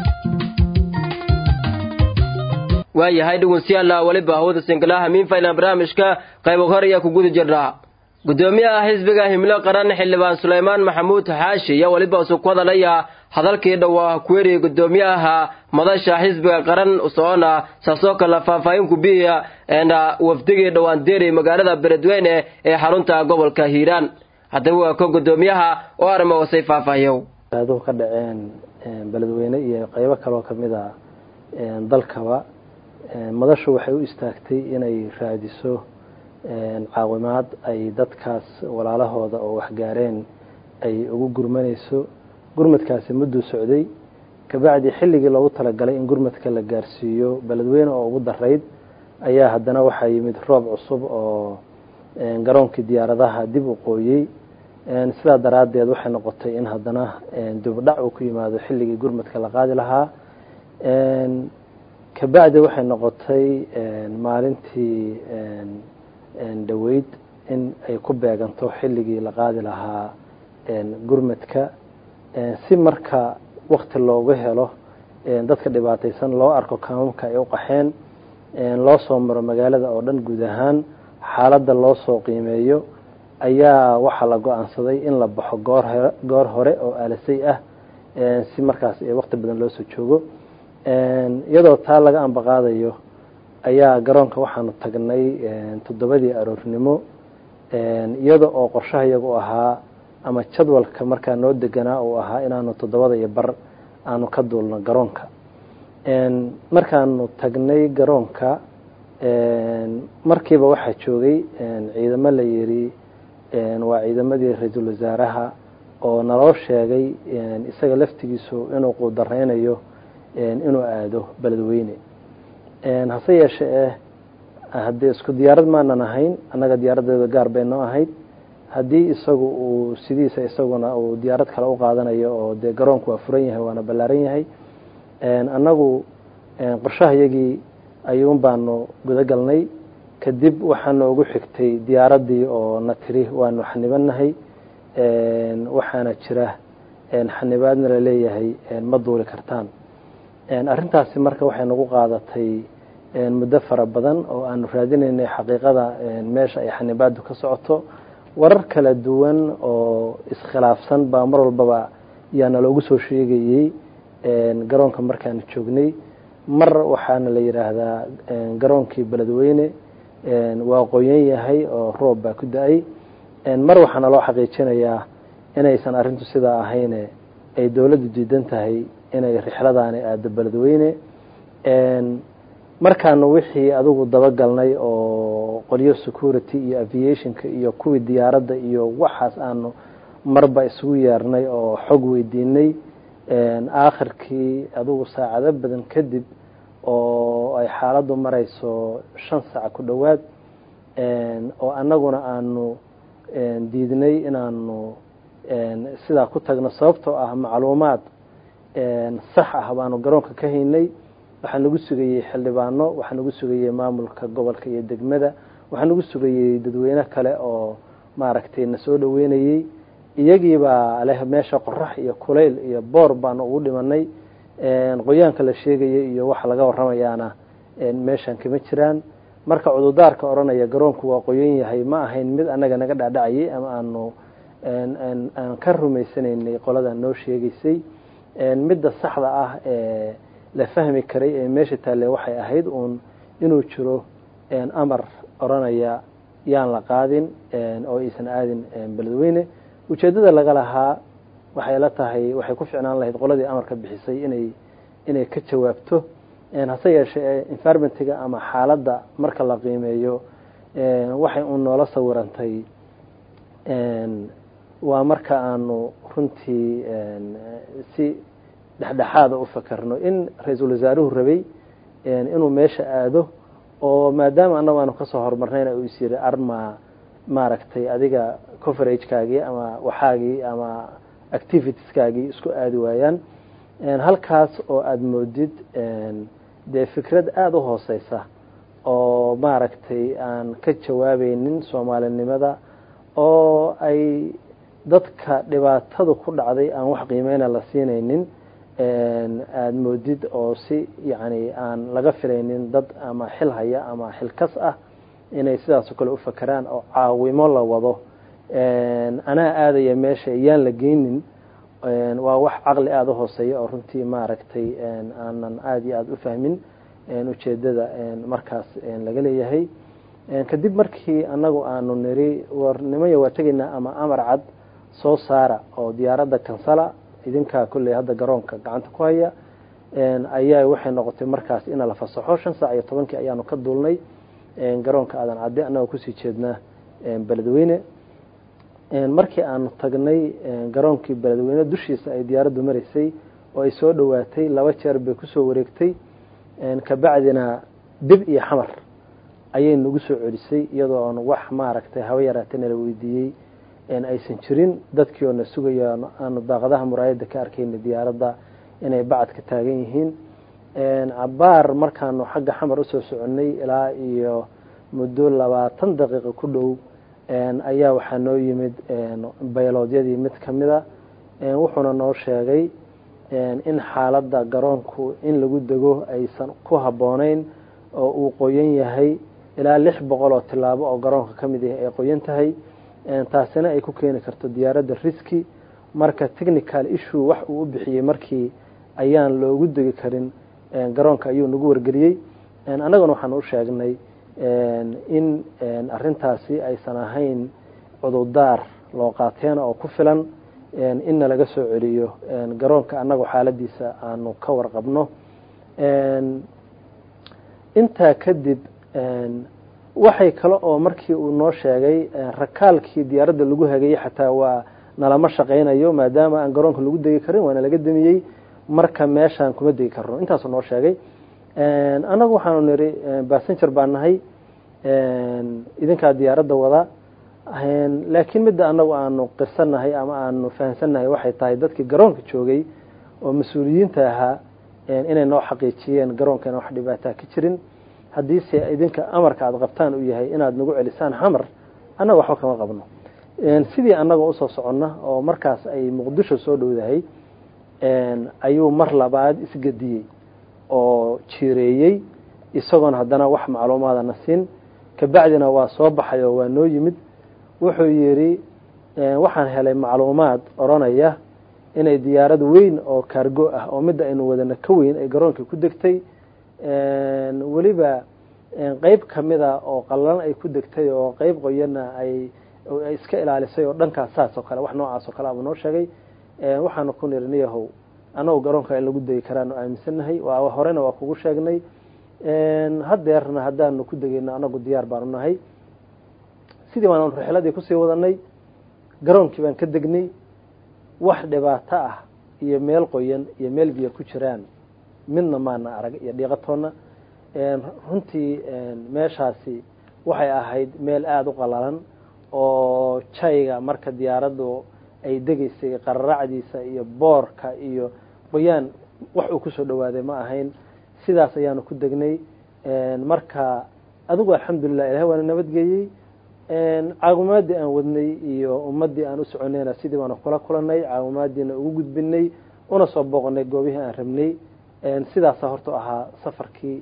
waayahay dhegeystayaal weliba hawada singalaha miinfaylan barnaamijka qaybo hor ayaa ku guda jirnaa gudoomiyaha xisbiga himlo qaran xildhibaan sulaymaan maxamuud xaashi iyo weliba isu ku hadalaya hadalkii dhowaa kuweri gudoomiyaha madasha xisbiga qaran usoona saasoo kale faahfaahin kubiya eena wafdigii dhowaan deeri magaalada beledweyne ee xarunta gobolka hiiraan haddaba waa ko gudoomiyaha oo arrimo wasay faahfaahiyow aaduhu ka dhaceen beledweyne iyo qeybo kaloo kamid a dalkaba madashu waxay u istaagtay inay raadiso caawimaad ay dadkaas walaalahooda oo waxgaareen ay ugu gurmanayso gurmadkaasi mudduu socday kabacdi xilligii loogu talagalay in gurmadka la gaarsiiyo beledweyne oo ugu darayd ayaa haddana waxaa yimid roob cusub oo garoonkii diyaaradaha dib u qooyey sidaa daraaddeed waxay noqotay in haddana dubdhac uu ku yimaado xilligii gurmadka la qaadi lahaa kabacdi waxay noqotay maalintii dhoweyd in ay ku beeganto xilligii la qaadi lahaa gurmadka si marka wakti loogu helo dadka dhibaataysan loo arko kaamamka ay u qaxeen loo soo maro magaalada oo dhan guud ahaan xaaladda loo soo qiimeeyo ayaa waxaa la go-aansaday in la baxo goor hore goor hore oo aalasay ah si markaas wakti badan loo soo joogo iyadoo taa laga ambaqaadayo ayaa garoonka waxaanu tagnay toddobadii aroornimo iyada oo qorshaha iyagu ahaa ama jadwalka markaa noo deganaa uu ahaa inaanu toddobada iyo bar aanu ka duulno garoonka markaanu tagnay garoonka markiiba waxaa joogay ciidamo la yiri waa ciidamadii ra-iisul wasaaraha oo naloo sheegay isaga laftigiisu inuu quudareynayo inuu aado beledweyne hase yeeshe eh haddii isku diyaarad maanan ahayn annaga diyaaradeeda gaar bay noo ahayd haddii isagu uu sidiisa isaguna uu diyaarad kale u qaadanayo oo dee garoonku waa furan yahay waana ballaaran yahay annagu qorshahayagii ayuun baanu guda galnay kadib waxaana ugu xigtay diyaaraddii oo na tiri waanu xanibanahay waxaana jira xanibaadna la leeyahay ma duuli kartaan arrintaasi marka waxay nagu qaadatay muddo fara badan oo aanu raadinaynay xaqiiqada meesha ay xanibaadu ka socoto warar kala duwan oo iskhilaafsan baa mar walbaba yaana loogu soo sheegayey garoonka markaanu joognay mar waxaana la yidhaahdaa garoonkii beledweyne waa qoyan yahay oo roob baa ku da-ay mar waxaana loo xaqiijinayaa inaysan arrintu sidaa ahayne ay dowladdu diidan tahay inay rixladaani aado beledweyne markaanu wixii adigu dabagalnay oo qolyo security iyo aviationka iyo kuwii diyaaradda iyo waxaas aanu marba isugu yeernay oo xog weydiinay aakhirkii adigu saacado badan kadib oo ay xaaladdu marayso shan saac ku dhowaad oo annaguna aanu diidnay inaanu sidaa ku tagno sababtoo ah macluumaad sax ah baanu garoonka ka haynay waxaa nagu sugayey xildhibaano waxaa nagu sugayey maamulka gobolka iyo degmada waxaa nagu sugayey dadweyne kale oo maaragtay na soo dhoweynayey iyagiibaa leh meesha qorax iyo kulayl iyo boor baanu ugu dhimanay qoyaanka la sheegaya iyo waxa laga waramayaana meeshan kama jiraan marka cududaarka odhanaya garoonku waa qoyan yahay ma ahayn mid annaga naga dhaadhacayay ama aanu aan ka rumaysanaynay qolada noo sheegaysay midda saxda ah ee la fahmi karay ee meesha taalle waxay ahayd uun inuu jiro amar odhanaya yaan la qaadin oo aysan aadin beledweyne ujeeddada laga lahaa waxay la tahay waxay ku ficnaan lahayd qoladii amarka bixisay inay inay ka jawaabto hase yeeshee environmentiga ama xaaladda marka la qiimeeyo waxay uun noola sawirantay waa marka aanu runtii si dhexdhexaada u fakarno in ra-iisul wasaaruhu rabay inuu meesha aado oo maadaama annagu aanu kasoo horumarnayna uu is yiri arma maaragtay adiga coveragekaagii ama waxaagii ama activitieskaagii isku aadi waayaan halkaas oo aada moodid dee fikrad aada u hooseysa oo maaragtay aan ka jawaabaynin soomaalinimada oo ay dadka dhibaatadu ku dhacday aan wax qiimeyna la siinaynin aada moodid oo si yacni aan laga filaynin dad ama xil haya ama xilkas ah inay sidaasoo kale u fakeraan oo caawimo la wado anaa aadaya meesha yaan la geynin waa wax caqli aada u hooseeya oo runtii maaragtay aanan aada iyo aada u fahmin ujeedada markaas laga leeyahay kadib markii annagu aanu niri war nimaya waa tegaynaa ama amar cad soo saara oo diyaaradda kansala idinkaa kolley hadda garoonka gacanta ku haya ayaa waxay noqotay markaas ina la fasaxo shan saac iyo tobankii ayaanu ka duulnay garoonka aadan cadde annagoo kusii jeednaa beledweyne markii aanu tagnay garoonkii beledweyne dushiisa ay diyaaraddu maraysay oo ay soo dhowaatay laba jeer bay kusoo wareegtay kabacdina dib iyo xamar ayay nagu soo celisay iyadoo aan wax maaragtay haba yaraatay nala weydiiyey aysan jirin dadkii oo na sugaya aanu daaqadaha muraayadda ka arkayna diyaaradda inay bacadka taagan yihiin cabaar markaanu xagga xamar usoo soconnay ilaa iyo muddo labaatan daqiiqo ku dhow ayaa waxaa noo yimid bayloodyadii mid ka mida wuxuuna noo sheegay in xaaladda garoonku in lagu dego aysan ku habboonayn oo uu qoyan yahay ilaa lix boqol oo tilaabo oo garoonka ka mid yahay ay qoyan tahay taasina ay ku keeni karto diyaaradda riski marka technical issue wax uu u bixiyey markii ayaan loogu degi karin garoonka ayuu nagu wargeliyey annaguna waxaan u sheegnay in arintaasi aysan ahayn cududaar loo qaateena oo ku filan inna laga soo celiyo garoonka annagu xaaladiisa aanu ka warqabno intaa kadib waxay kale oo markii uu noo sheegay rakaalkii diyaaradda lagu hagayey xataa waa nalama shaqaynayo maadaama aan garoonka lagu degi karin waana laga damiyey marka meeshaan kuma degi karno intaasuu noo sheegay annagu waxaanu niri bassenger baa nahay idinkaa diyaaradda wada laakiin midda annagu aanu qirsannahay ama aanu fahamsannahay waxay tahay dadkii garoonka joogay oo mas-uuliyiinta ahaa inay noo xaqiijiyeen garoonka inaan wax dhibaataa ka jirin haddiise idinka amarka aada qabtaan uu yahay inaad nagu celisaan xamar annaga waxba kama qabno sidii annaga usoo soconna oo markaas ay muqdisho soo dhowdahay ayuu mar labaad isgediyey oo jiireeyey isagoon haddana wax macluumaadana siin kabacdina waa soo baxay oo waa noo yimid wuxuu yidhi waxaan helay macluumaad odhanaya inay diyaarad weyn oo kaargo ah oo midda aynu wadana ka weyn ay garoonka ku degtay weliba qeyb kamida oo qallalan ay ku degtay oo qeyb qoyana ay iska ilaalisay oo dhankaas saas oo kale wax noocaas oo kale abuu noo sheegay waxaanu ku niri niyahow annagu garoonka in lagu degi karaanu aaminsannahay horena waa kugu sheegnay hadeerna haddaanu ku degeyno anagu diyaar baanu nahay sidii baanu rixladii kusii wadanay garoonkii baan ka degnay wax dhibaato ah iyo meel qoyan iyo meel biyo ku jiraan midna maana arag iyo dhiiqatoonna runtii meeshaasi waxay ahayd meel aada u qalalan oo jayga marka diyaaraddu ay degaysay qararacdiisa iyo boorka iyo qoyaan wax uu kusoo dhawaaday ma ahayn sidaas ayaanu ku degnay marka adigu alxamdulilah ilahay waana nabadgeeyey caawimaadii aan wadnay iyo ummadii aan u soconayna sidii baanu kula kulanay caawimaadiina ugu gudbinay una soo booqnay goobihii aan rabnay sidaasa horta ahaa safarkii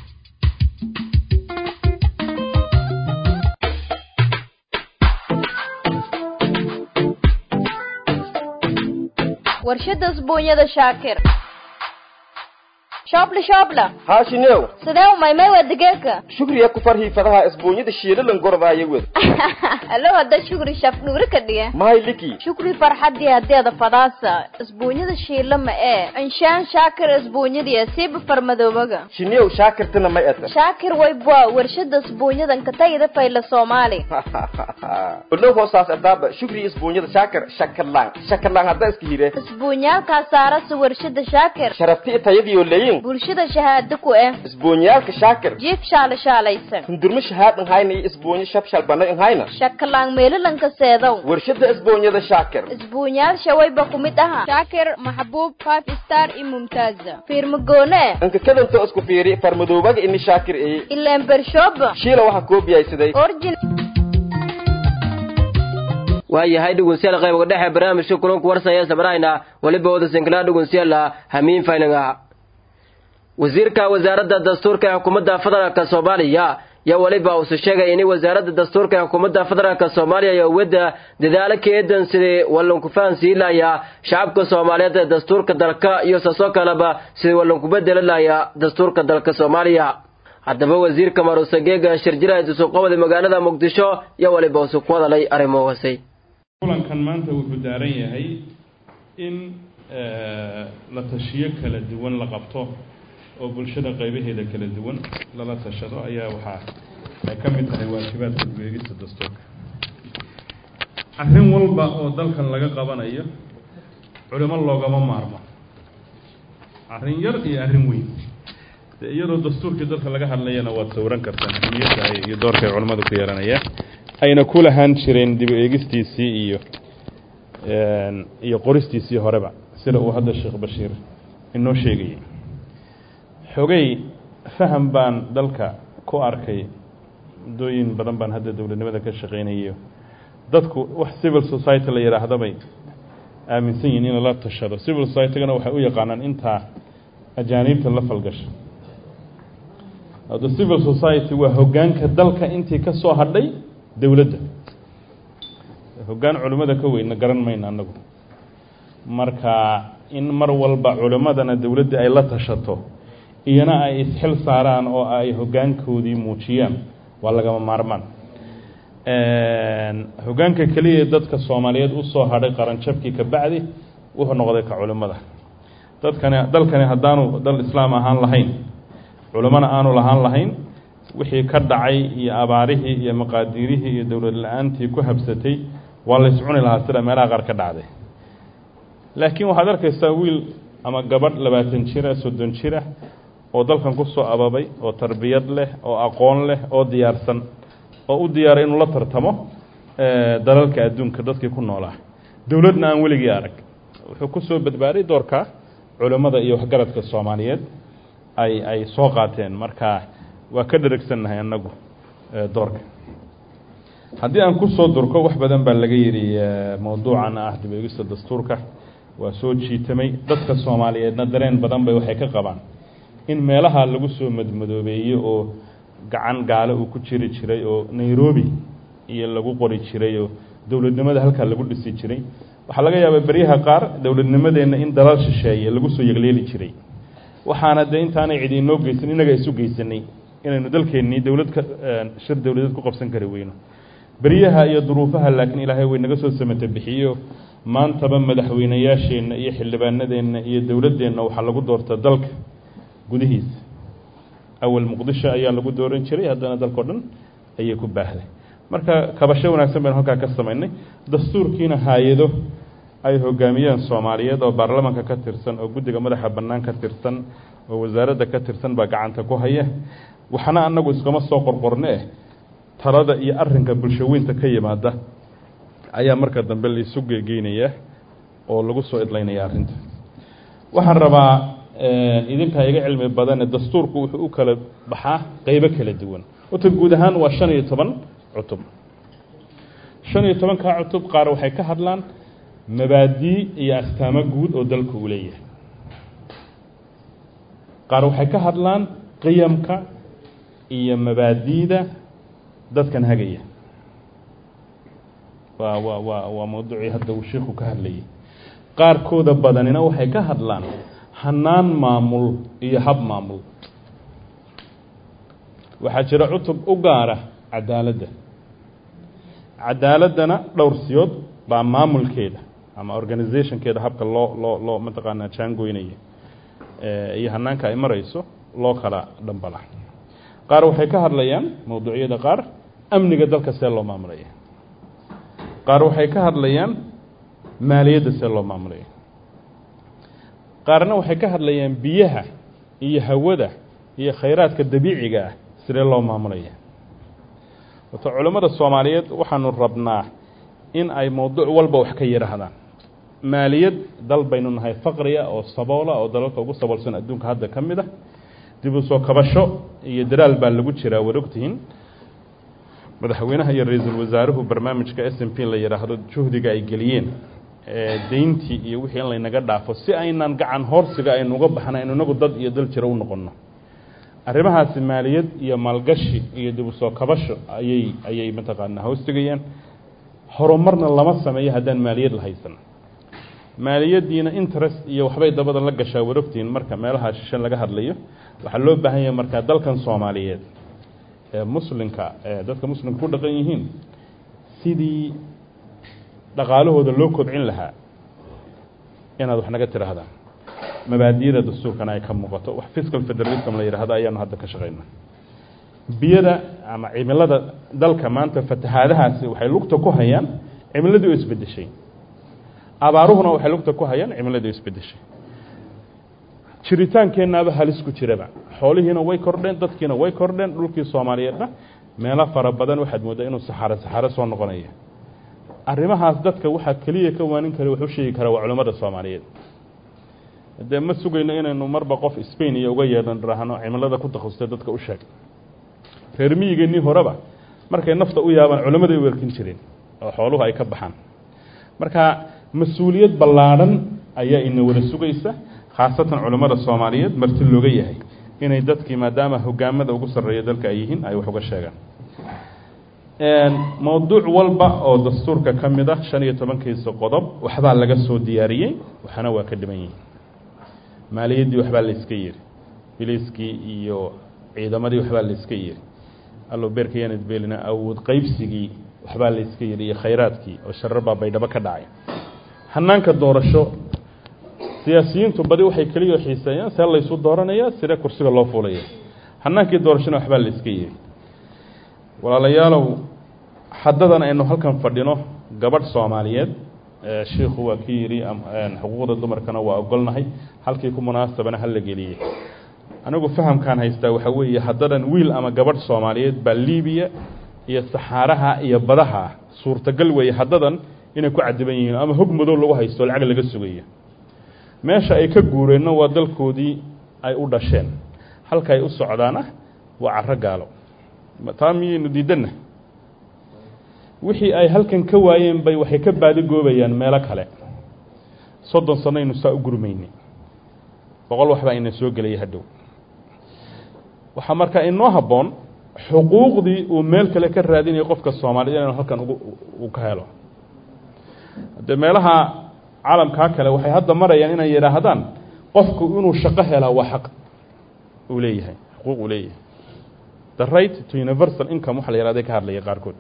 warshada isbuunyada shaakir shoobla shoobla haashinew sidee umaymay waa digeeka shugriya ku farhii fadaha isbuunyada shiilalan gordaaya wed alo hadda shukri shaf dhuuri ka dhiga mahay liki shukri farxadii hadeeda fadaasa isbuunyada shiila ma ee inshaan shaakir isbuunyadiya siiba farmadoobaga shinew shaakirtana may eta shaakir waybwa warshada isbuunyadan katayida fayla soomaali olow hoosaas adaaba shugri isbuunyada shaakir shakalaan shakalaan hadda iska hire isbuunyaalkaa saarasa warshada shaakir sharafti tayadiyo leyin bulshada shahaado ku eh isbuunyaalka shaakir jiif shaala shaalaysan hundurma shahaadan hayna iyo isbuunyo shabshal bana in hayna shakalaan meelalanka seedow warshada isbuunyada shaakir isbuunyaal shawayba ku mid aha shaakir maxbuub five star iyo mumtaaza fiirmagoone inka kadanto isku fiiri farmadoobaga ini shaakir eye ileen bershooba shiila waxaa koobiyaysaday origin waayahay dhegeystayaal qayb uga dhexe barnaamijka kulanku warsaya sabrayna weliba wada sinkilaa dhegeystayaal hamiin faylinga wasiirka wasaaradda dastuurka ee xukuumadda federaalka soomaaliya yaa weliba uuse sheegay in wasaaradda dastuurka ee xukuumadda federaalka soomaaliya iyo wadda dadaalo keedan sidii wallanku fahansiilaya shacabka soomaaliyeed ee dastuurka dalka iyo saasoo kaleba sidii wallanku bedeli laya dastuurka dalka soomaaliya haddaba wasiirka maruusageega shirjiraha isuqabada magaalada muqdisho yaa weliba uuse ku hadalay arrimohaasay kulankan maanta wuxuu daaran yahay in la tashiyo kala duwan la qabto oo bulshada qaybaheeda kala duwan lala tashado ayaa waxaa ay ka mid tahay waajibaadka ugeegista dastuurka arrin walba oo dalkan laga qabanayo culimo loogama maarmo arrin yar iyo arrin weyn de iyadoo dastuurkii dalka laga hadlayana waad sawran kartaan ahmiyadda ay iyo doorka ay culimmadu ku yeelanayaan ayna ku lahaan jireen dib u eegistiisii iyo iyo qoristiisii horeba sida uu hadda sheekh bashiir inoo sheegayay xogay faham baan dalka ku arkay muddooyin badan baan hadda dowladnimada ka shaqaynayo dadku wax civil society la yidhaahda bay aaminsan yihiin in lala tashado civil society-gana waxay u yaqaanaan intaa ajaaniibta la falgasha hadda civil society waa hoggaanka dalka intii ka soo hadhay dowladda hoggaan culimmada ka weynna garan mayno annagu marka in mar walba culimmadana dowladda ay la tashato iyana ay isxil saaraan oo ay hoggaankoodii muujiyaan waa lagama maarmaan hoggaanka keliya dadka soomaaliyeed usoo hadhay qaranjabkii ka bacdi wuxuu noqday ka culimmada dadkani dalkani haddaanu dal islaam ahaan lahayn culimmona aanu lahaan lahayn wixii ka dhacay iyo abaarihii iyo maqaadiirihii iyo dowlad la-aantii ku habsatay waa la iscuni lahaa sida meelaha qaar ka dhacday laakiin waxaad arkaysaa wiil ama gabadh labaatan jira soddon jira oo dalkan ku soo ababay oo tarbiyad leh oo aqoon leh oo diyaarsan oo u diyaaray inuu la tartamo dalalka adduunka dadkii ku noolaa dowladna aan weligii arag wuxuu ku soo badbaaday doorka culimmada iyo waxgaradka soomaaliyeed ay ay soo qaateen marka waa ka dheragsannahay annagu doorka haddii aan kusoo durko wax badan baa laga yidhi mawduucan ah dib eegista dastuurka waa soo jiitamay dadka soomaaliyeedna dareen badan bay waxay ka qabaan in meelaha lagu soo madmadoobeeyo oo gacan gaalo uu ku jiri jiray oo nairobi iyo lagu qori jiray oo dowladnimada halkaa lagu dhisi jiray waxaa laga yaabaa beryaha qaar dowladnimadeenna in dalal shisheeye lagu soo yegleeli jiray waxaana dee intaanay cidi inoo geysan innaga isu geysanay inaynu dalkeennii dowlad ka shir dowladeed ku qabsan kari weyno beryaha iyo duruufaha laakiin ilaahay way naga soo samata bixiyo maantaba madaxweynayaasheenna iyo xildhibaanadeenna iyo dowladdeenna waxaa lagu doortaa dalka gudihiisa awal muqdisho ayaa lagu dooran jiray haddana dalkao dhan ayay ku baahday marka kabasho wanaagsan baynu halkaa ka samaynay dastuurkiina hay-ado ay hogaamiyeen soomaaliyeed oo baarlamaanka ka tirsan oo guddiga madaxa bannaan ka tirsan oo wasaaradda ka tirsan baa gacanta ku haya waxna annagu iskama soo qorqorne eh talada iyo arrinka bulshaweynta ka yimaada ayaa marka dambe laisu gegeynayaa oo lagu soo idlaynaya arrinta waxaan rabaa idinkaa iga cilmi badane dastuurku wuxuu u kala baxaa qeybo kala duwan horta guud ahaan waa shan iyo toban cutub shan iyo tobankaa cutub qaar waxay ka hadlaan mabaadii iyo astaamo guud oo dalku uu leeyahay qaar waxay ka hadlaan qiyamka iyo mabaadiida dadkan hagaya waa waa waa waa mawduucii hadda uu sheikhu ka hadlayay qaarkooda badanina waxay ka hadlaan hanaan maamul iyo hab maamul waxaa jira cutub u gaara cadaaladda cadaaladdana dhowr siyood baa maamulkeeda ama organizationkeeda habka loo loo loo mataqaanaa jaangoynaya iyo hanaanka ay marayso loo kala dhambala qaar waxay ka hadlayaan mawduucyada qaar amniga dalka see loo maamulaya qaar waxay ka hadlayaan maaliyadda see loo maamulaya qaarna waxay ka hadlayaan biyaha iyo hawada iyo khayraadka dabiiciga ah sidee loo maamulaya wato culimmada soomaaliyeed waxaanu rabnaa in ay mawduuc walba wax ka yidhaahdaan maaliyad dal baynu nahay faqriya oo saboola oo dalalka ugu saboolsan adduunka hadda ka mid ah dib u soo kabasho iyo daraal baa lagu jiraa war ogtihiin madaxweynaha iyo ra-iisul wasaaruhu barnaamijka s m p la yidhaahdo juhdiga ay geliyeen deyntii iyo wixii in laynaga dhaafo si aynan gacan hoorsiga aynu uga baxna aynu inagu dad iyo dal jiro u noqonno arrimahaasi maaliyad iyo maalgashi iyo dib u soo kabasho ayay ayay mataqaanaa hoostegayaan horumarna lama sameeyo haddaan maaliyad la haysan maaliyaddiina interest iyo waxbay dabada la gashaa warogtiin marka meelaha shishe laga hadlayo waxaa loo baahan yahay markaa dalkan soomaaliyeed ee muslimka ee dadka muslimka ku dhaqan yihiin sidii dhaqaalahooda loo kobcin lahaa inaad wax naga tidhaahdaan mabaadiyada dastuurkana ay ka muuqato wax fiscal federalism la yidhaahdo ayaanu hadda ka shaqayna biyada ama cimilada dalka maanta fatahaadahaasi waxay lugta ku hayaan cimiladii oo isbedeshay abaaruhuna waxay lugta ku hayaan cimiladii oo isbedeshay jiritaankeennaaba halis ku jiraba xoolihiina way kordheen dadkiina way kordheen dhulkii soomaaliyeedna meelo fara badan waxaad mooddaa inuu saxaaro saxaaro soo noqonaya arrimahaas dadka waxaa keliya ka waanin kara wax u sheegi kara waa culimmada soomaaliyeed dee ma sugayno inaynu marba qof spain iyo uga yeedhan dhahno cimilada ku takhasustay dadka u sheeg reer miyigeennii horeba markay nafta u yaabaan culimmaday u werkin jireen oo xooluhu ay ka baxaan marka mas-uuliyad ballaadhan ayaa ina wada sugaysa khaasatan culimmada soomaaliyeed marti looga yahay inay dadkii maadaama hogaamada ugu sarreeya dalka ay yihiin ay wax uga sheegaan mawduuc walba oo dastuurka ka mid ah shan iyo tobankiisa qodob waxbaa laga soo diyaariyey waxana waa ka dhiman yihiin maaliyaddii waxbaa la iska yiri biliiskii iyo ciidamadii waxbaa la iska yiri allo beerka yaanad beelina awood qaybsigii waxbaa la iska yiri iyo khayraadkii oo sharar baa baydhabo ka dhacay hanaanka doorasho siyaasiyiintu badi waxay keliya xiiseeyaan see laysu dooranaya sida kursiga loo fuulaya hanaankii doorashona waxbaa la iska yiri walaalayaalow haddadan aynu halkan fadhino gabadh soomaaliyeed shiikhu waa ki yidhi xuquuqda dumarkana waa ogolnahay halkii ku munaasabana hala geliyey anigu fahamkaan haystaa waxaa weeye haddadan wiil ama gabadh soomaaliyeed baa libiya iyo saxaaraha iyo badaha suurtagal weeye haddadan inay ku cadiban yihiin ama hog madow lagu haysto lacag laga sugayo meesha ay ka guureenno waa dalkoodii ay u dhasheen halka ay u socdaana waa caro gaalo taa miyaynu diidanna wixii ay halkan ka waayeen bay waxay ka baadigoobayaan meelo kale soddon sano aynu saa u gurmaynay boqol waxbaa ina soo gelaya hadhow waxaa markaa inoo habboon xuquuqdii uu meel kale ka raadinayo qofka soomaaliyed inuu halkan ugu uu ka helo haddee meelaha caalamkaa kale waxay hadda marayaan inay yidhaahdaan qofku inuu shaqo helaa waa xaq uu leeyahay xuquuq uu leeyahay the right to universal income waxa la yihahday ka hadlaya qaarkood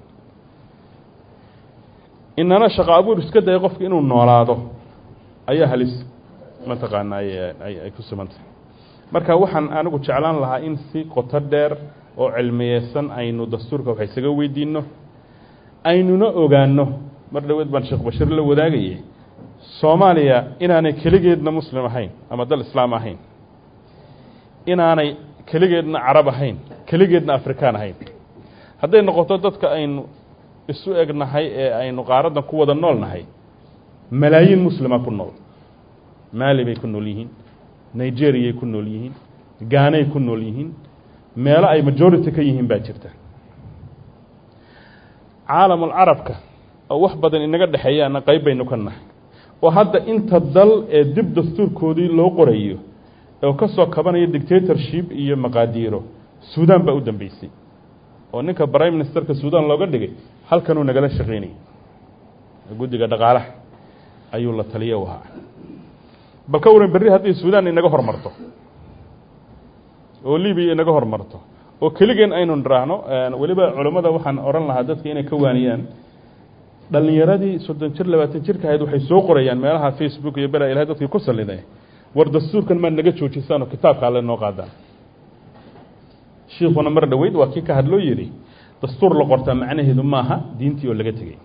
inana shaqo abuur iska daya qofka inuu noolaado ayaa halis mataqaana ay ay ku sumantahay marka waxaan anigu jeclaan lahaa in si qoto dheer oo cilmiyeysan aynu dastuurka wax isaga weydiino aynuna ogaano mar dhaweed baan sheekh bashir la wadaagayay soomaaliya inaanay keligeedna muslim ahayn ama dal islaam ahayn inaanay keligeedna carab ahayn keligeedna afrikaan ahayn hadday noqoto dadka aynu isu egnahay ee aynu qaaraddan ku wada nool nahay malaayiin muslima ku nool maali bay ku nool yihiin nigeriyay ku nool yihiin gaanay ku nool yihiin meelo ay majority ka yihiin baa jirta caalamul carabka oo wax badan inaga dhexeeyaana qayb baynu ka nahay oo hadda inta dal ee dib dastuurkoodii loo qorayo oo ka soo kabanaya dictatorship iyo maqaadiiro suudan baa u dambeysay oo ninka prime ministerka suudan looga dhigay halkanuu nagala shaqaynayay guddiga dhaqaalaha ayuu la taliya u ahaa bal ka waran berri haddii suudan inaga hormarto oo libiya inaga hormarto oo keligeen aynu niraahno weliba culammada waxaan odhan lahaa dadka inay ka waaniyaan dhalinyaradii soddon jir labaatan jirka ahayd waxay soo qorayaan meelaha facebook iyo bela ilahay dadkii ku salliday war dastuurkan maad naga joojisaan oo kitaabka alle noo qaadaan shiikuna mar dhoweyd waa kii ka hadloo yidhi dastuur la qortaa macnaheedu maaha diintii oo laga tegey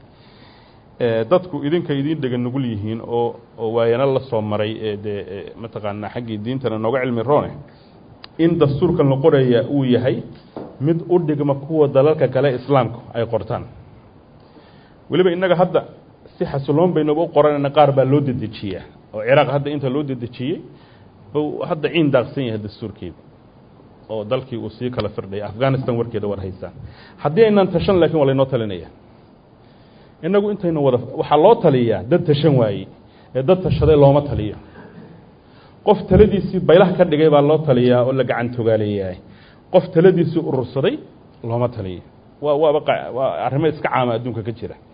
dadku idinka idin dhega nugul yihiin oo oo waayana la soo maray ee dee mataqaanaa xaggii diintana nooga cilmi roone in dastuurkan la qoraya uu yahay mid u dhigma kuwa dalalka kale islaamku ay qortaan weliba innaga hadda si xasiloon baynuba u qoranayna qaar baa loo dedejiyaa oo ciraaq hadda inta loo dedejiyey buu hadda ciin daaqsan yahay dastuurkeeda oo dalkii uu sii kala firdhaya afghanistan warkeeda war haysaan haddii aynaan tashan laakiin waa laynoo talinaya innagu intaynu wada waxaa loo taliyaa dad tashan waayey ee dad tashaday looma taliyo qof taladiisii baylah ka dhigay baa loo taliyaa oo la gacan togaaleeyahay qof taladiisii urursaday looma taliyo waa waaba waa arrimo iska caama adduunka ka jira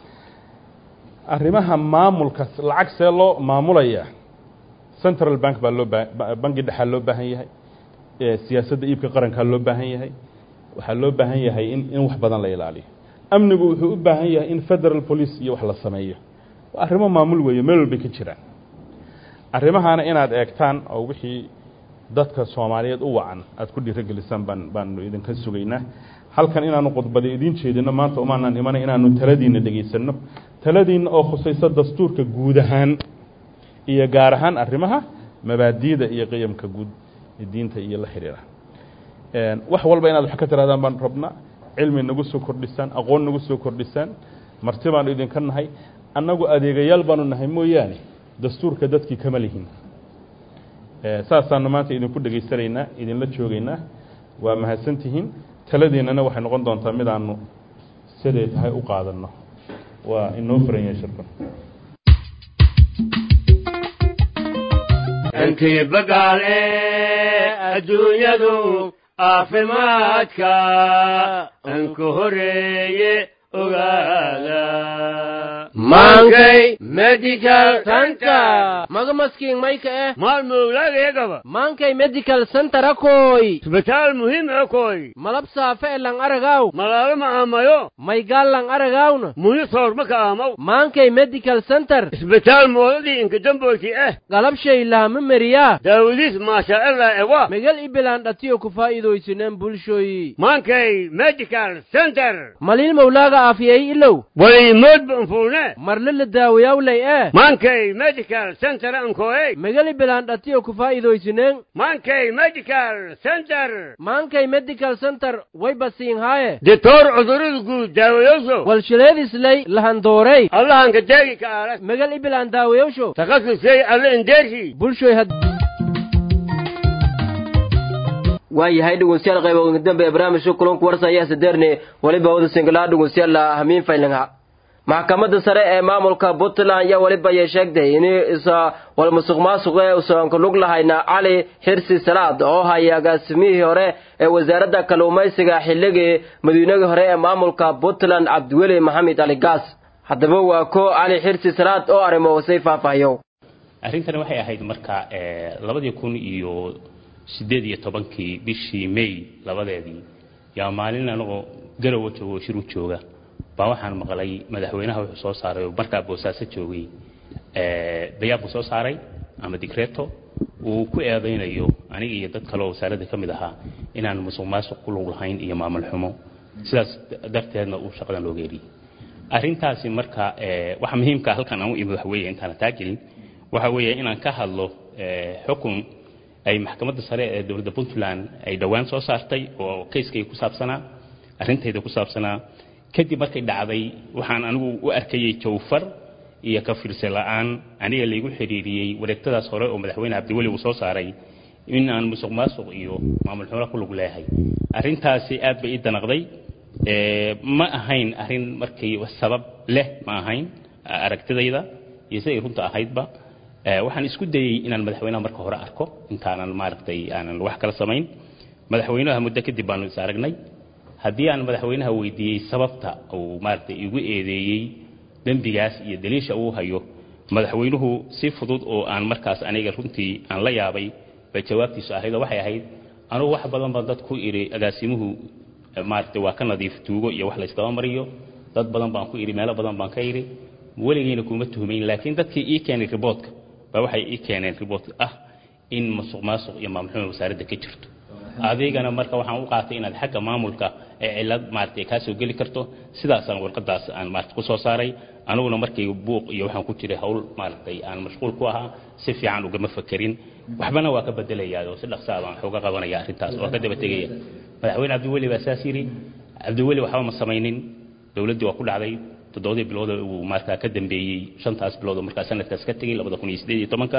arrimaha maamulka lacag see loo maamulaya central bank baa loo baa bangi dhexaa loo baahan yahay siyaasadda iibka qarankaa loo baahan yahay waxaa loo baahan yahay in in wax badan la ilaaliyo amnigu wuxuu u baahan yahay in federal police iyo wax la sameeyo waa arrimo maamul weeye meel walbay ka jiraan arrimahaana inaad eegtaan oo wixii dadka soomaaliyeed u wacan aad ku dhiirogelisaan baan baanu idinka sugaynaa halkan inaanu khudbada idiin jeedino maanta umaanaan imanay inaanu taladiinna dhegaysanno taladiinna oo khusayso dastuurka guud ahaan iyo gaar ahaan arrimaha mabaadiida iyo qiyamka guud diinta iyo la xidhiira wax walba inaad wax ka tirahdaan baan rabnaa cilmi nagu soo kordhisaan aqoon nagu soo kordhisaan marti baanu idinka nahay annagu adeegayaal baanu nahay mooyaane dastuurka dadkii kama lihin saasaanu maanta idinku dhegaysanaynaa idinla joogaynaa waa mahadsantihiin taladiinnana waxay noqon doontaa midaanu siday tahay u qaadanno waa inoo furan yahay shirkan intii bagaale adduunyadu caafimaadka anku horeeye ogaada maankay medical center maga maskiin mayka eh maalmowlaagayagaba maankay medical center akoy isbitaal muhiim akoy malab saafe e lang aragaw malaalo ma aamayo maygaal lang aragawna muhi soorma ka aamaw maankay medical center isbitaal moodadii inkadamboyti eh galabshay lahama meriyaa daawadiis maashaa'ilah ewa megal ibilaan dhatiyo ku faa'iidaysineen bulshoyi maankay medical center maliil mawlaaga aafiyey ilow waliimoodba anfuune marle la daawayawlay eh maankay medical center ankoey megali bilaan dhatiyo ku faa'iidaysineen maankay medical center maankay medical center way basiin haaye ditoor cudurada guud daawayoso walshileedislay lahandoorey allahanka deegi ka aala megal ibilaan daawayowsho takhasusay alle indeershi bulshoy had waayahay dhegeystayaal qayboodka dambe ee barnaamijka kulanku warsan ayaa sadeerne waliba wada singilaa dhegeystayaal hamiin faylanga maxkamadda sare ee maamulka puntland yaa weliba yay sheegtay in isa walmusuq maasuq ee usan ku lug lahayna cali xirsi salaad oo haya agaasimihii hore ee wasaaradda kalluumaysiga xilligii madiinadii hore ee maamulka puntland cabdiweli maxamed ali gaas haddaba waa ko cali xirsi salaad oo arrimo hoosay faahfaahiyo arrintani waxay ahayd marka labadii kun iyo sideed iyo tobankii bishii may labadeedii yaa maalin anagoo garowa joogo shiru jooga baa waxaan maqlay madaxweynaha wuxuu soo saaray oo markaa boosaaso joogay bayaab buu soo saaray ama digreeto uu ku eedaynayo aniga iyo dad kale oo wasaaradda ka mid ahaa inaan musuq maasuq ku lug lahayn iyo maamul xumo sidaas darteedna uu shaqadan looga eriyey arrintaasi marka waxa muhiimka halkan aan u imid waxa weeye intaana taa gelin waxa weeye inaan ka hadlo xukun ay maxkamadda sare ee dowladda puntland ay dhowaan soo saartay oo kayskay ku saabsanaa arrintayda ku saabsanaa kadib markay dhacday waxaan anigu u arkayey jawfar iyo ka fiirse la'aan aniga laygu xiriiriyey wareegtadaas hore oo madaxweyne cabdiweli uu soo saaray in aan musuq maasuq iyo maamul xumo ku lug leeyahay arrintaasi aad bay ii danaqday ma ahayn arrin markay sabab leh ma ahayn aragtidayda iyo siday runta ahaydba waxaan isku dayey inaan madaxweynaha marka hore arko intaanan maaragtay aanan wax kala samayn madaxweynaha muddo kadib baanu is aragnay haddii aan madaxweynaha weydiiyey sababta uu maaragtay igu eedeeyey dembigaas iyo daliisha uu hayo madaxweynuhu si fudud oo aan markaas aniga runtii aan la yaabay bay jawaabtiisu ahayd oo waxay ahayd anugu wax badan baan dad ku idhi agaasimuhu maaragtay waa ka nadiif tuugo iyo wax laysdaba mariyo dad badan baan ku idhi meelo badan baan ka idhi weligeyna kuma tuhmayn laakiin dadkii ii keenay riboodka baa waxay ii keeneen riboodka ah in masuq maasuq iyo maamulxuma wasaaradda ka jirto adigana marka waxaan u qaatay inaad xagga maamulka ee cilad maaragtay kaa soo geli karto sidaasaan warqadaas aan maaragtay ku soo saaray aniguna markay buuq iyo waxaan ku jiray hawl maaragtay aan mashquul ku ahaa si fiican ugama fakerin waxbana waa ka bedelayaa oo si dhaqsaa baan xooga qabanaya arrintaas oo ka daba tegaya madaxweyne cabdiweli baa saas yidhi cabdiweli waxba ma samaynin dowladdii waa ku dhacday toddobadii bilood uu markaa ka dambeeyey shantaas bilood oo markaa sanadkaas ka tegey labada kun iyo siddeed iyo tobanka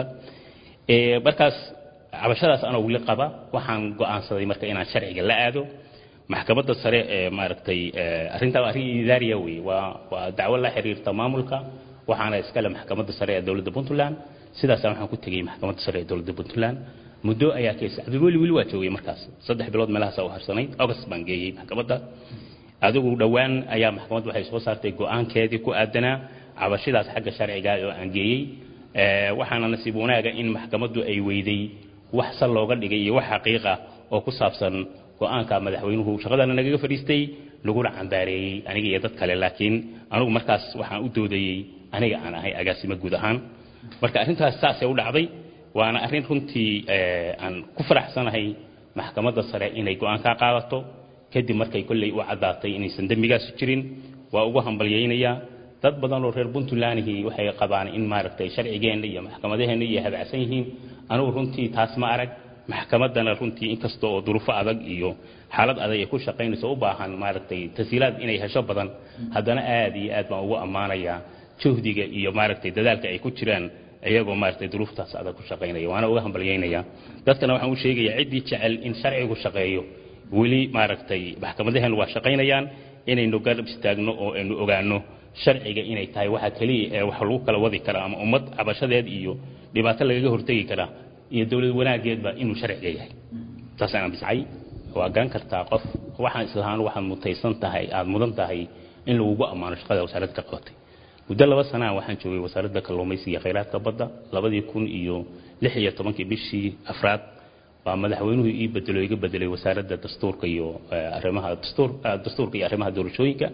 markaas cabashadaas anoo weli qaba waxaan go'aansaday marka inaan sharciga la aado maxkamadda sare ee maaragtay arrintaa arrin idaariya wey waa waa dacwo la xiriirta maamulka waxaana iskale maxkamadda sare ee dowladda puntland sidaasaan waxaan ku tegey maxkamadda sare ee dowladda puntland muddo ayaa kees cabdiweli weli waa joogay markaas saddex bilood meelahaas u harsanayd august baan geeyey maxkamadda adigu dhowaan ayaa maxkamaddu waxay soo saartay go'aankeedii ku aadanaa cabashadaas xagga sharciga oo aan geeyey waxaana nasiib wanaaga in maxkamaddu ay weyday wax sal looga dhigay iyo wax xaqiiqa oo ku saabsan go'aanka madaxweynuhu shaqadana nagaga fadhiistay laguna cambaareeyey aniga iyo dad kale laakiin anigu markaas waxaan u doodayey aniga aan ahay agaasimo guud ahaan marka arrintaas saasay u dhacday waana arrin runtii aan ku faraxsanahay maxkamadda sare inay go'aankaa qaadato kadib markay kolley u caddaatay inaysan dembigaas jirin waa ugu hambalyaynayaa dad badan oo reer puntlandihii waxay qabaan in maaragtay sharcigeenna iyo maxkamadaheenna iyo habacsan yihiin anugu runtii taas ma arag maxkamaddana runtii inkasta oo duruufo adag iyo xaalad adag ay ku shaqaynayso u baahan maaragtay tasiilaad inay hesho badan haddana aad iyo aad baan ugu ammaanayaa juhdiga iyo maaragtay dadaalka ay ku jiraan iyagoo maaragtay duruuftaas adag ku shaqaynaya waana uga hambalyaynayaa dadkana waxaan u sheegayaa ciddii jecel in sharcigu shaqeeyo weli maaragtay maxkamadaheenu waa shaqaynayaan inaynu garab istaagno oo aynu ogaano sharciga inay tahay waxa keliya ee wax lagu kala wadi karaa ama ummad cabashadeed iyo dhibaato lagaga hortegi karaa iyo dowlad wanaageedba inuu sharciga yahay taasaan biscay waa garan kartaa qof waxaan islahaan waxaad mutaysan tahay aada mudan tahay in lagugu ammaano shaqada wasaaradda ka qabatay muddo laba sanaa waxaan joogay wasaaradda kalluumaysiga iyo khayraadka badda labadii kun iyo lix iyo tobankii bishii afraad baa madaxweynuhu ii bedelo iga bedelay wasaaradda dastuurka iyo arrimaha dastuur dastuurka iyo arrimaha doorashooyinka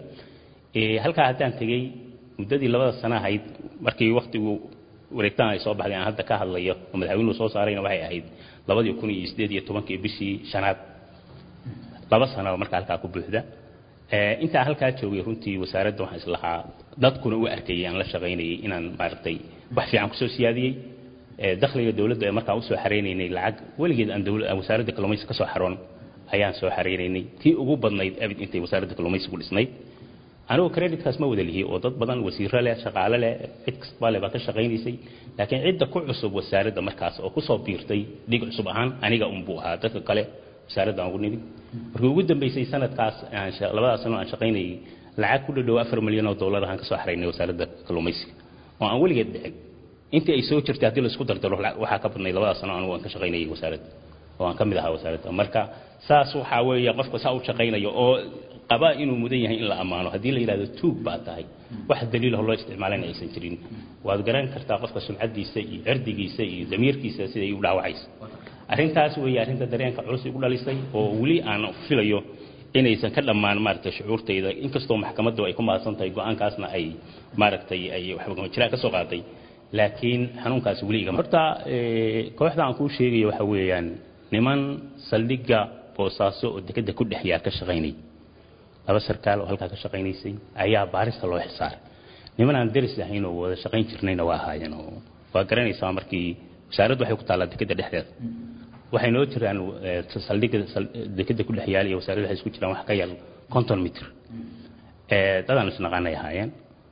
halkaa haddaan tegey muddadii labada sana ahayd markii waktigu wareegtaan ay soo baxday aan hadda ka hadlayo oo madaxweynuhu soo saarayna waxay ahayd labadii kun iyo siddeed iyo tobankii bishii shanaad laba sanaba marka halkaa ku buuxda intaan halkaa joogay runtii wasaaradda waxaan islahaa dadkuna u arkayay aan la shaqaynayay inaan maaragtay wax fiican kusoo siyaadiyey dakhliga dowladda ee markaan usoo xareynaynay lacag weligeed aan wasaaradda kalluumaysiga ka soo xaroon ayaan soo xareynaynay tii ugu badnayd abid intay wasaaradda kalluumaysigu dhisnayd anigu creditkaas ma wada lihi oo dad badan wasiiro leh shaqaale leh cid kastaba leh baa ka shaqaynaysay laakiin cidda ku cusub wasaaradda markaas oo kusoo biirtay dhig cusub ahaan aniga unbuu ahaa dadka kale wasaaradda aan ugu nimid markii ugu dambeysay sanadkaas labadaas sano aan shaqaynayay lacag ku dhadhow afar milyan oo dollar ahaan ka soo xaraynay wasaaradda kalluumaysiga oo aan weligeed dhicin intii ay soo jirtay haddii la isku dardaro waxaa ka badnay labada sano anigu aan ka shaqaynayay wasaaradda oo aan ka mid ahaa wasaaradda marka saas waxaa weeye qofka saa u shaqaynayo oo qaba inuu mudan yahay in la ammaano haddii la yidhahdo tuug baa tahay wax daliilah loo isticmaalana aysan jirin waad garan kartaa qofka sumcaddiisa iyo cirdigiisa iyo damiirkiisa siday u dhaawacaysa arrintaas weeye arrinta dareenka culus igu dhalisay oo weli aan filayo inaysan ka dhammaan maaragtay shucuurtayda inkastoo maxkamaddu ay ku mahadsan tahay go-aankaasna ay maaragtay ay waxba jiraan ka soo qaaday laakiin xanuunkaasi weli igama horta kooxda aan kuu sheegayo waxa weeyaan niman saldhigga boosaaso oo dekeda ku dhex yaar ka shaqaynay laba sarkaal oo halkaa ka shaqaynaysay ayaa baarista loo xilsaaray niman aan deris ahayn oo wada shaqayn jirnayna waa ahaayeen oo waa garanaysaa markii wasaaraddu waxay ku taallaa dekeda dhexdeeda waxay noo jiraan saldhigga dekeda ku dhex yaal iyo wasaaraddu waxay isku jiraan wax ka yar konton mitr dadaan isnaqaanay ahaayeen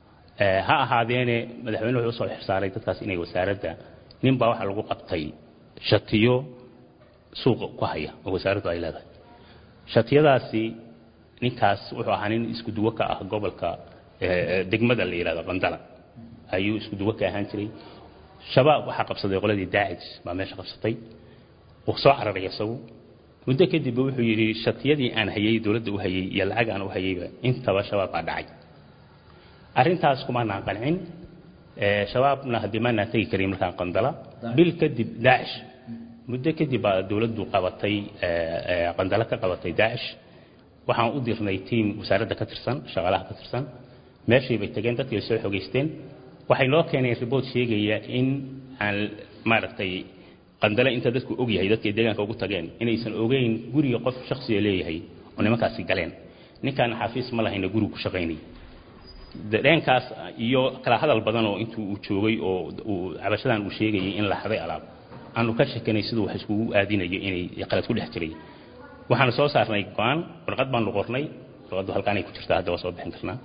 ha ahaadeene madaxweyne wuxuu usoo xilsaaray dadkaas inay wasaaradda ninbaa waxaa lagu qabtay shatiyo suuqa ku haya oo wasaaraddu ay leedahay shatiyadaasi ninkaas wuxuu ahaa nin isku duwo ka ah gobolka degmada la yidhahdo qandala ayuu isku duwo ka ahaan jiray shabaab waxaa qabsaday qoladii daacij baa meesha qabsatay uu soo cararay isagu muddo kadib wuxuu yidhi shatiyadii aan hayay dowladda u hayay iyo lacag aan u hayayba intaba shabaab baa dhacay arrintaas kumaanaan qancin shabaabna haddii maanaan tegi karin markaan qandala bil kadib daacish muddo kadib baa dowladdu qabatay qandala ka qabatay daacish waxaan u dirnay tiim wasaaradda ka tirsan shaqaalaha ka tirsan meeshii bay tageen dadkii ay soo xogeysteen waxay noo keeneen ribood sheegaya in aan maaragtay qandale inta dadku og yahay dadkay deegaanka ugu tageen inaysan ogeyn guriga qof shaksiga leeyahay oo nimankaasi galeen ninkaan xafiis ma lahayna gurigu ku shaqaynay dareenkaas iyo kala hadal badan oo intuu uu joogay oo uu cabashadan uu sheegayay in la xaday alaab aanu ka shekanay siduu wax iskugu aadinayo inay qalad ku dhex jiray waxaanu soo saarnay go-aan warqad baanu qornay warqaddu halkaanay ku jirtaa hadda waa soo bixin karnaa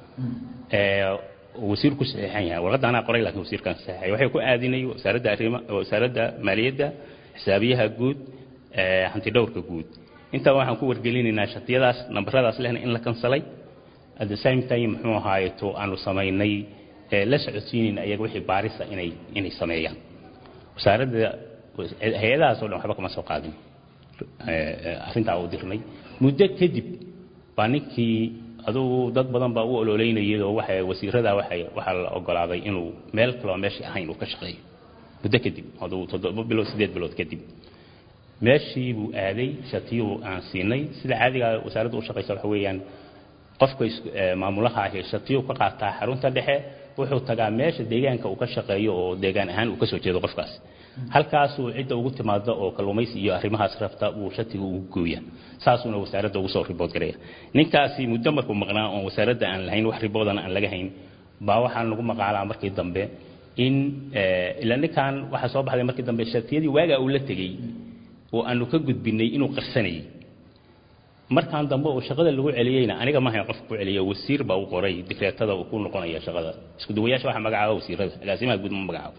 wasiir ku saxiixan yahay warqadda anaa qoray laakiin wasiirkaan saxiixay waxay ku aadinay wasaaradda arrima wasaaradda maaliyadda xisaabiyaha guud hanti dhowrka guud intaa waxaan ku wargelinaynaa shatiyadaas nambaradaas lehna in la kansalay at the same time muxuu ahaayeto aanu samaynay la socodsiinayna ayaga wixii baarisa inay inay sameeyaan wasaaradda hay-adahaas oo dhan waxba kama soo qaadin arrintaa u dirnay muddo kadib baa ninkii adugu dad badan baa u ololeynayay oo waxay wasiirada waxay waxaa la ogolaaday inuu meel kaloo meeshii ahayn uu ka shaqeeyo muddo kadib adugu toddoba bilood siddeed bilood kadib meeshii buu aaday shatiyuu aan siinay sida caadiga wasaaradda u shaqaysa waxa weeyaan qofka maamulaha ahi shatiyuu ka qaataa xarunta dhexe wuxuu tagaa meesha deegaanka uu ka shaqeeyo oo deegaan ahaan uu ka soo jeedo qofkaas halkaasuu cidda ugu timaado oo kalluumaysi iyo arrimahaas rabta uu shatiga ugu gooya saasuuna wasaaradda ugu soo ribood garaya ninkaasi muddo markuu maqnaa oon wasaaradda aan lahayn wax riboodana aan laga hayn baa waxaan lagu maqaalaa markii dambe in ila ninkan waxaa soo baxday markii dambe shatiyadii waagaa uu la tegey oo aanu ka gudbinay inuu qarsanayay markaan dambe oo shaqada lagu celiyeyna aniga maahayn qofka ku celiya wasiir baa u qoray dikreetada uu ku noqonaya shaqada isku duwayaasha waxaa magacaaba wasiirada agaasimaha guud ma magacaabo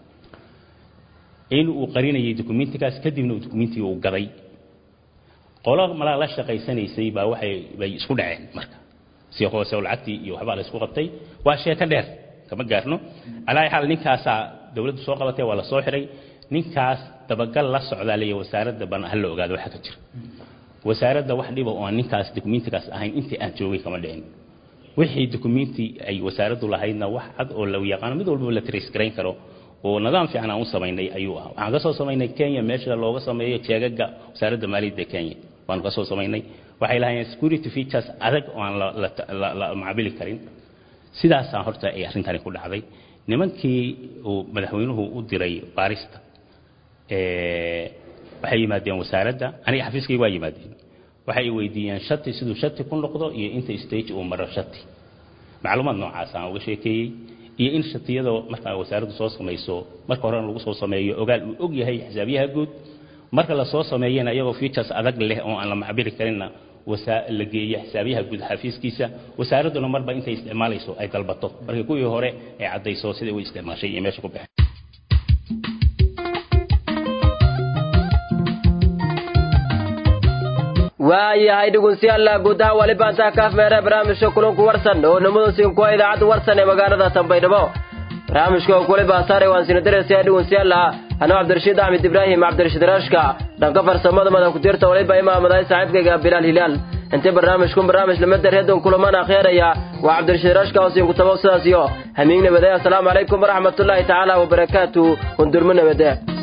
in uu qarinayay dukumentigaas kadibna uu dukumentigii uu gaday qolo malaa la shaqaysanaysay baa waxay bay isku dhaceen marka si hoose oo lacagtii iyo waxbaa la isku qabtay waa sheeko dheer kama gaarno alaa xaal ninkaasaa dowladdu soo qabatay waa la soo xiray ninkaas dabagal la socdaa leeya wasaaradda baan ha la ogaado waxa ka jira wasaaradda wax dhiba oo aan ninkaas dukumentigaas ahayn intii aan joogay kama dhicin wixii dukumenti ay wasaaraddu lahaydna wax cad oo la yaqaano mid walbaba la trace garayn karo oo nidaam fiican aan u samaynay ayuu ahaa waxaan ka soo samaynay kenya meesha looga sameeyo jeegaga wasaaradda maaliyadda kenya waanu ka soo samaynay waxay lahaayeen security features adag oo aan la macabili karin sidaasaa horta ay arrintani ku dhacday nimankii uu madaxweynuhu u diray baarista waxay yimaadeen wasaaradda aniga xafiiskayga waa yimaadeen waxay weydiiyeen shati siduu shati ku noqdo iyo inta stage uu maro shati macluumaad noocaas aan uga sheekeeyey iyo in shatiyada markaa wasaaraddu soo samayso marka horena lagu soo sameeyo ogaal uu og yahay xisaabiyaha guud marka la soo sameeyana iyagoo features adag leh oo aan la macbiri karinna la geeya xisaabiyaha guud xafiiskiisa wasaaradduna marba intay isticmaalayso ay dalbato markii kuwii hore ay caddayso sidai u isticmaashay iyo meesha ku baxeen waayahay dhegeystayaal guud ahaan wali baantaa kaaf meere barnaamijka kulanku warsan oo nimadan siinkuwa idaacadda warsan ee magaalada tanbaydhabo barnaamijka oo kuli baasaare waan sina dareysaya dhegeystayaal anoo cabdirashiid axmed ibraahim cabdirashiid raashka dhanka farsamada madan ku jirta waliba imaamaday saaxiibkayga bilaal hilaal intii barnaamijkun barnaamij lamada reedon kulamana akheeraya waa cabdirashiid raashka oo siin ku tabo sidaas iyo hamiig nabadee assalaamu calaykum waraxmatullaahi tacaala wabarakaatu hundurmo nabadee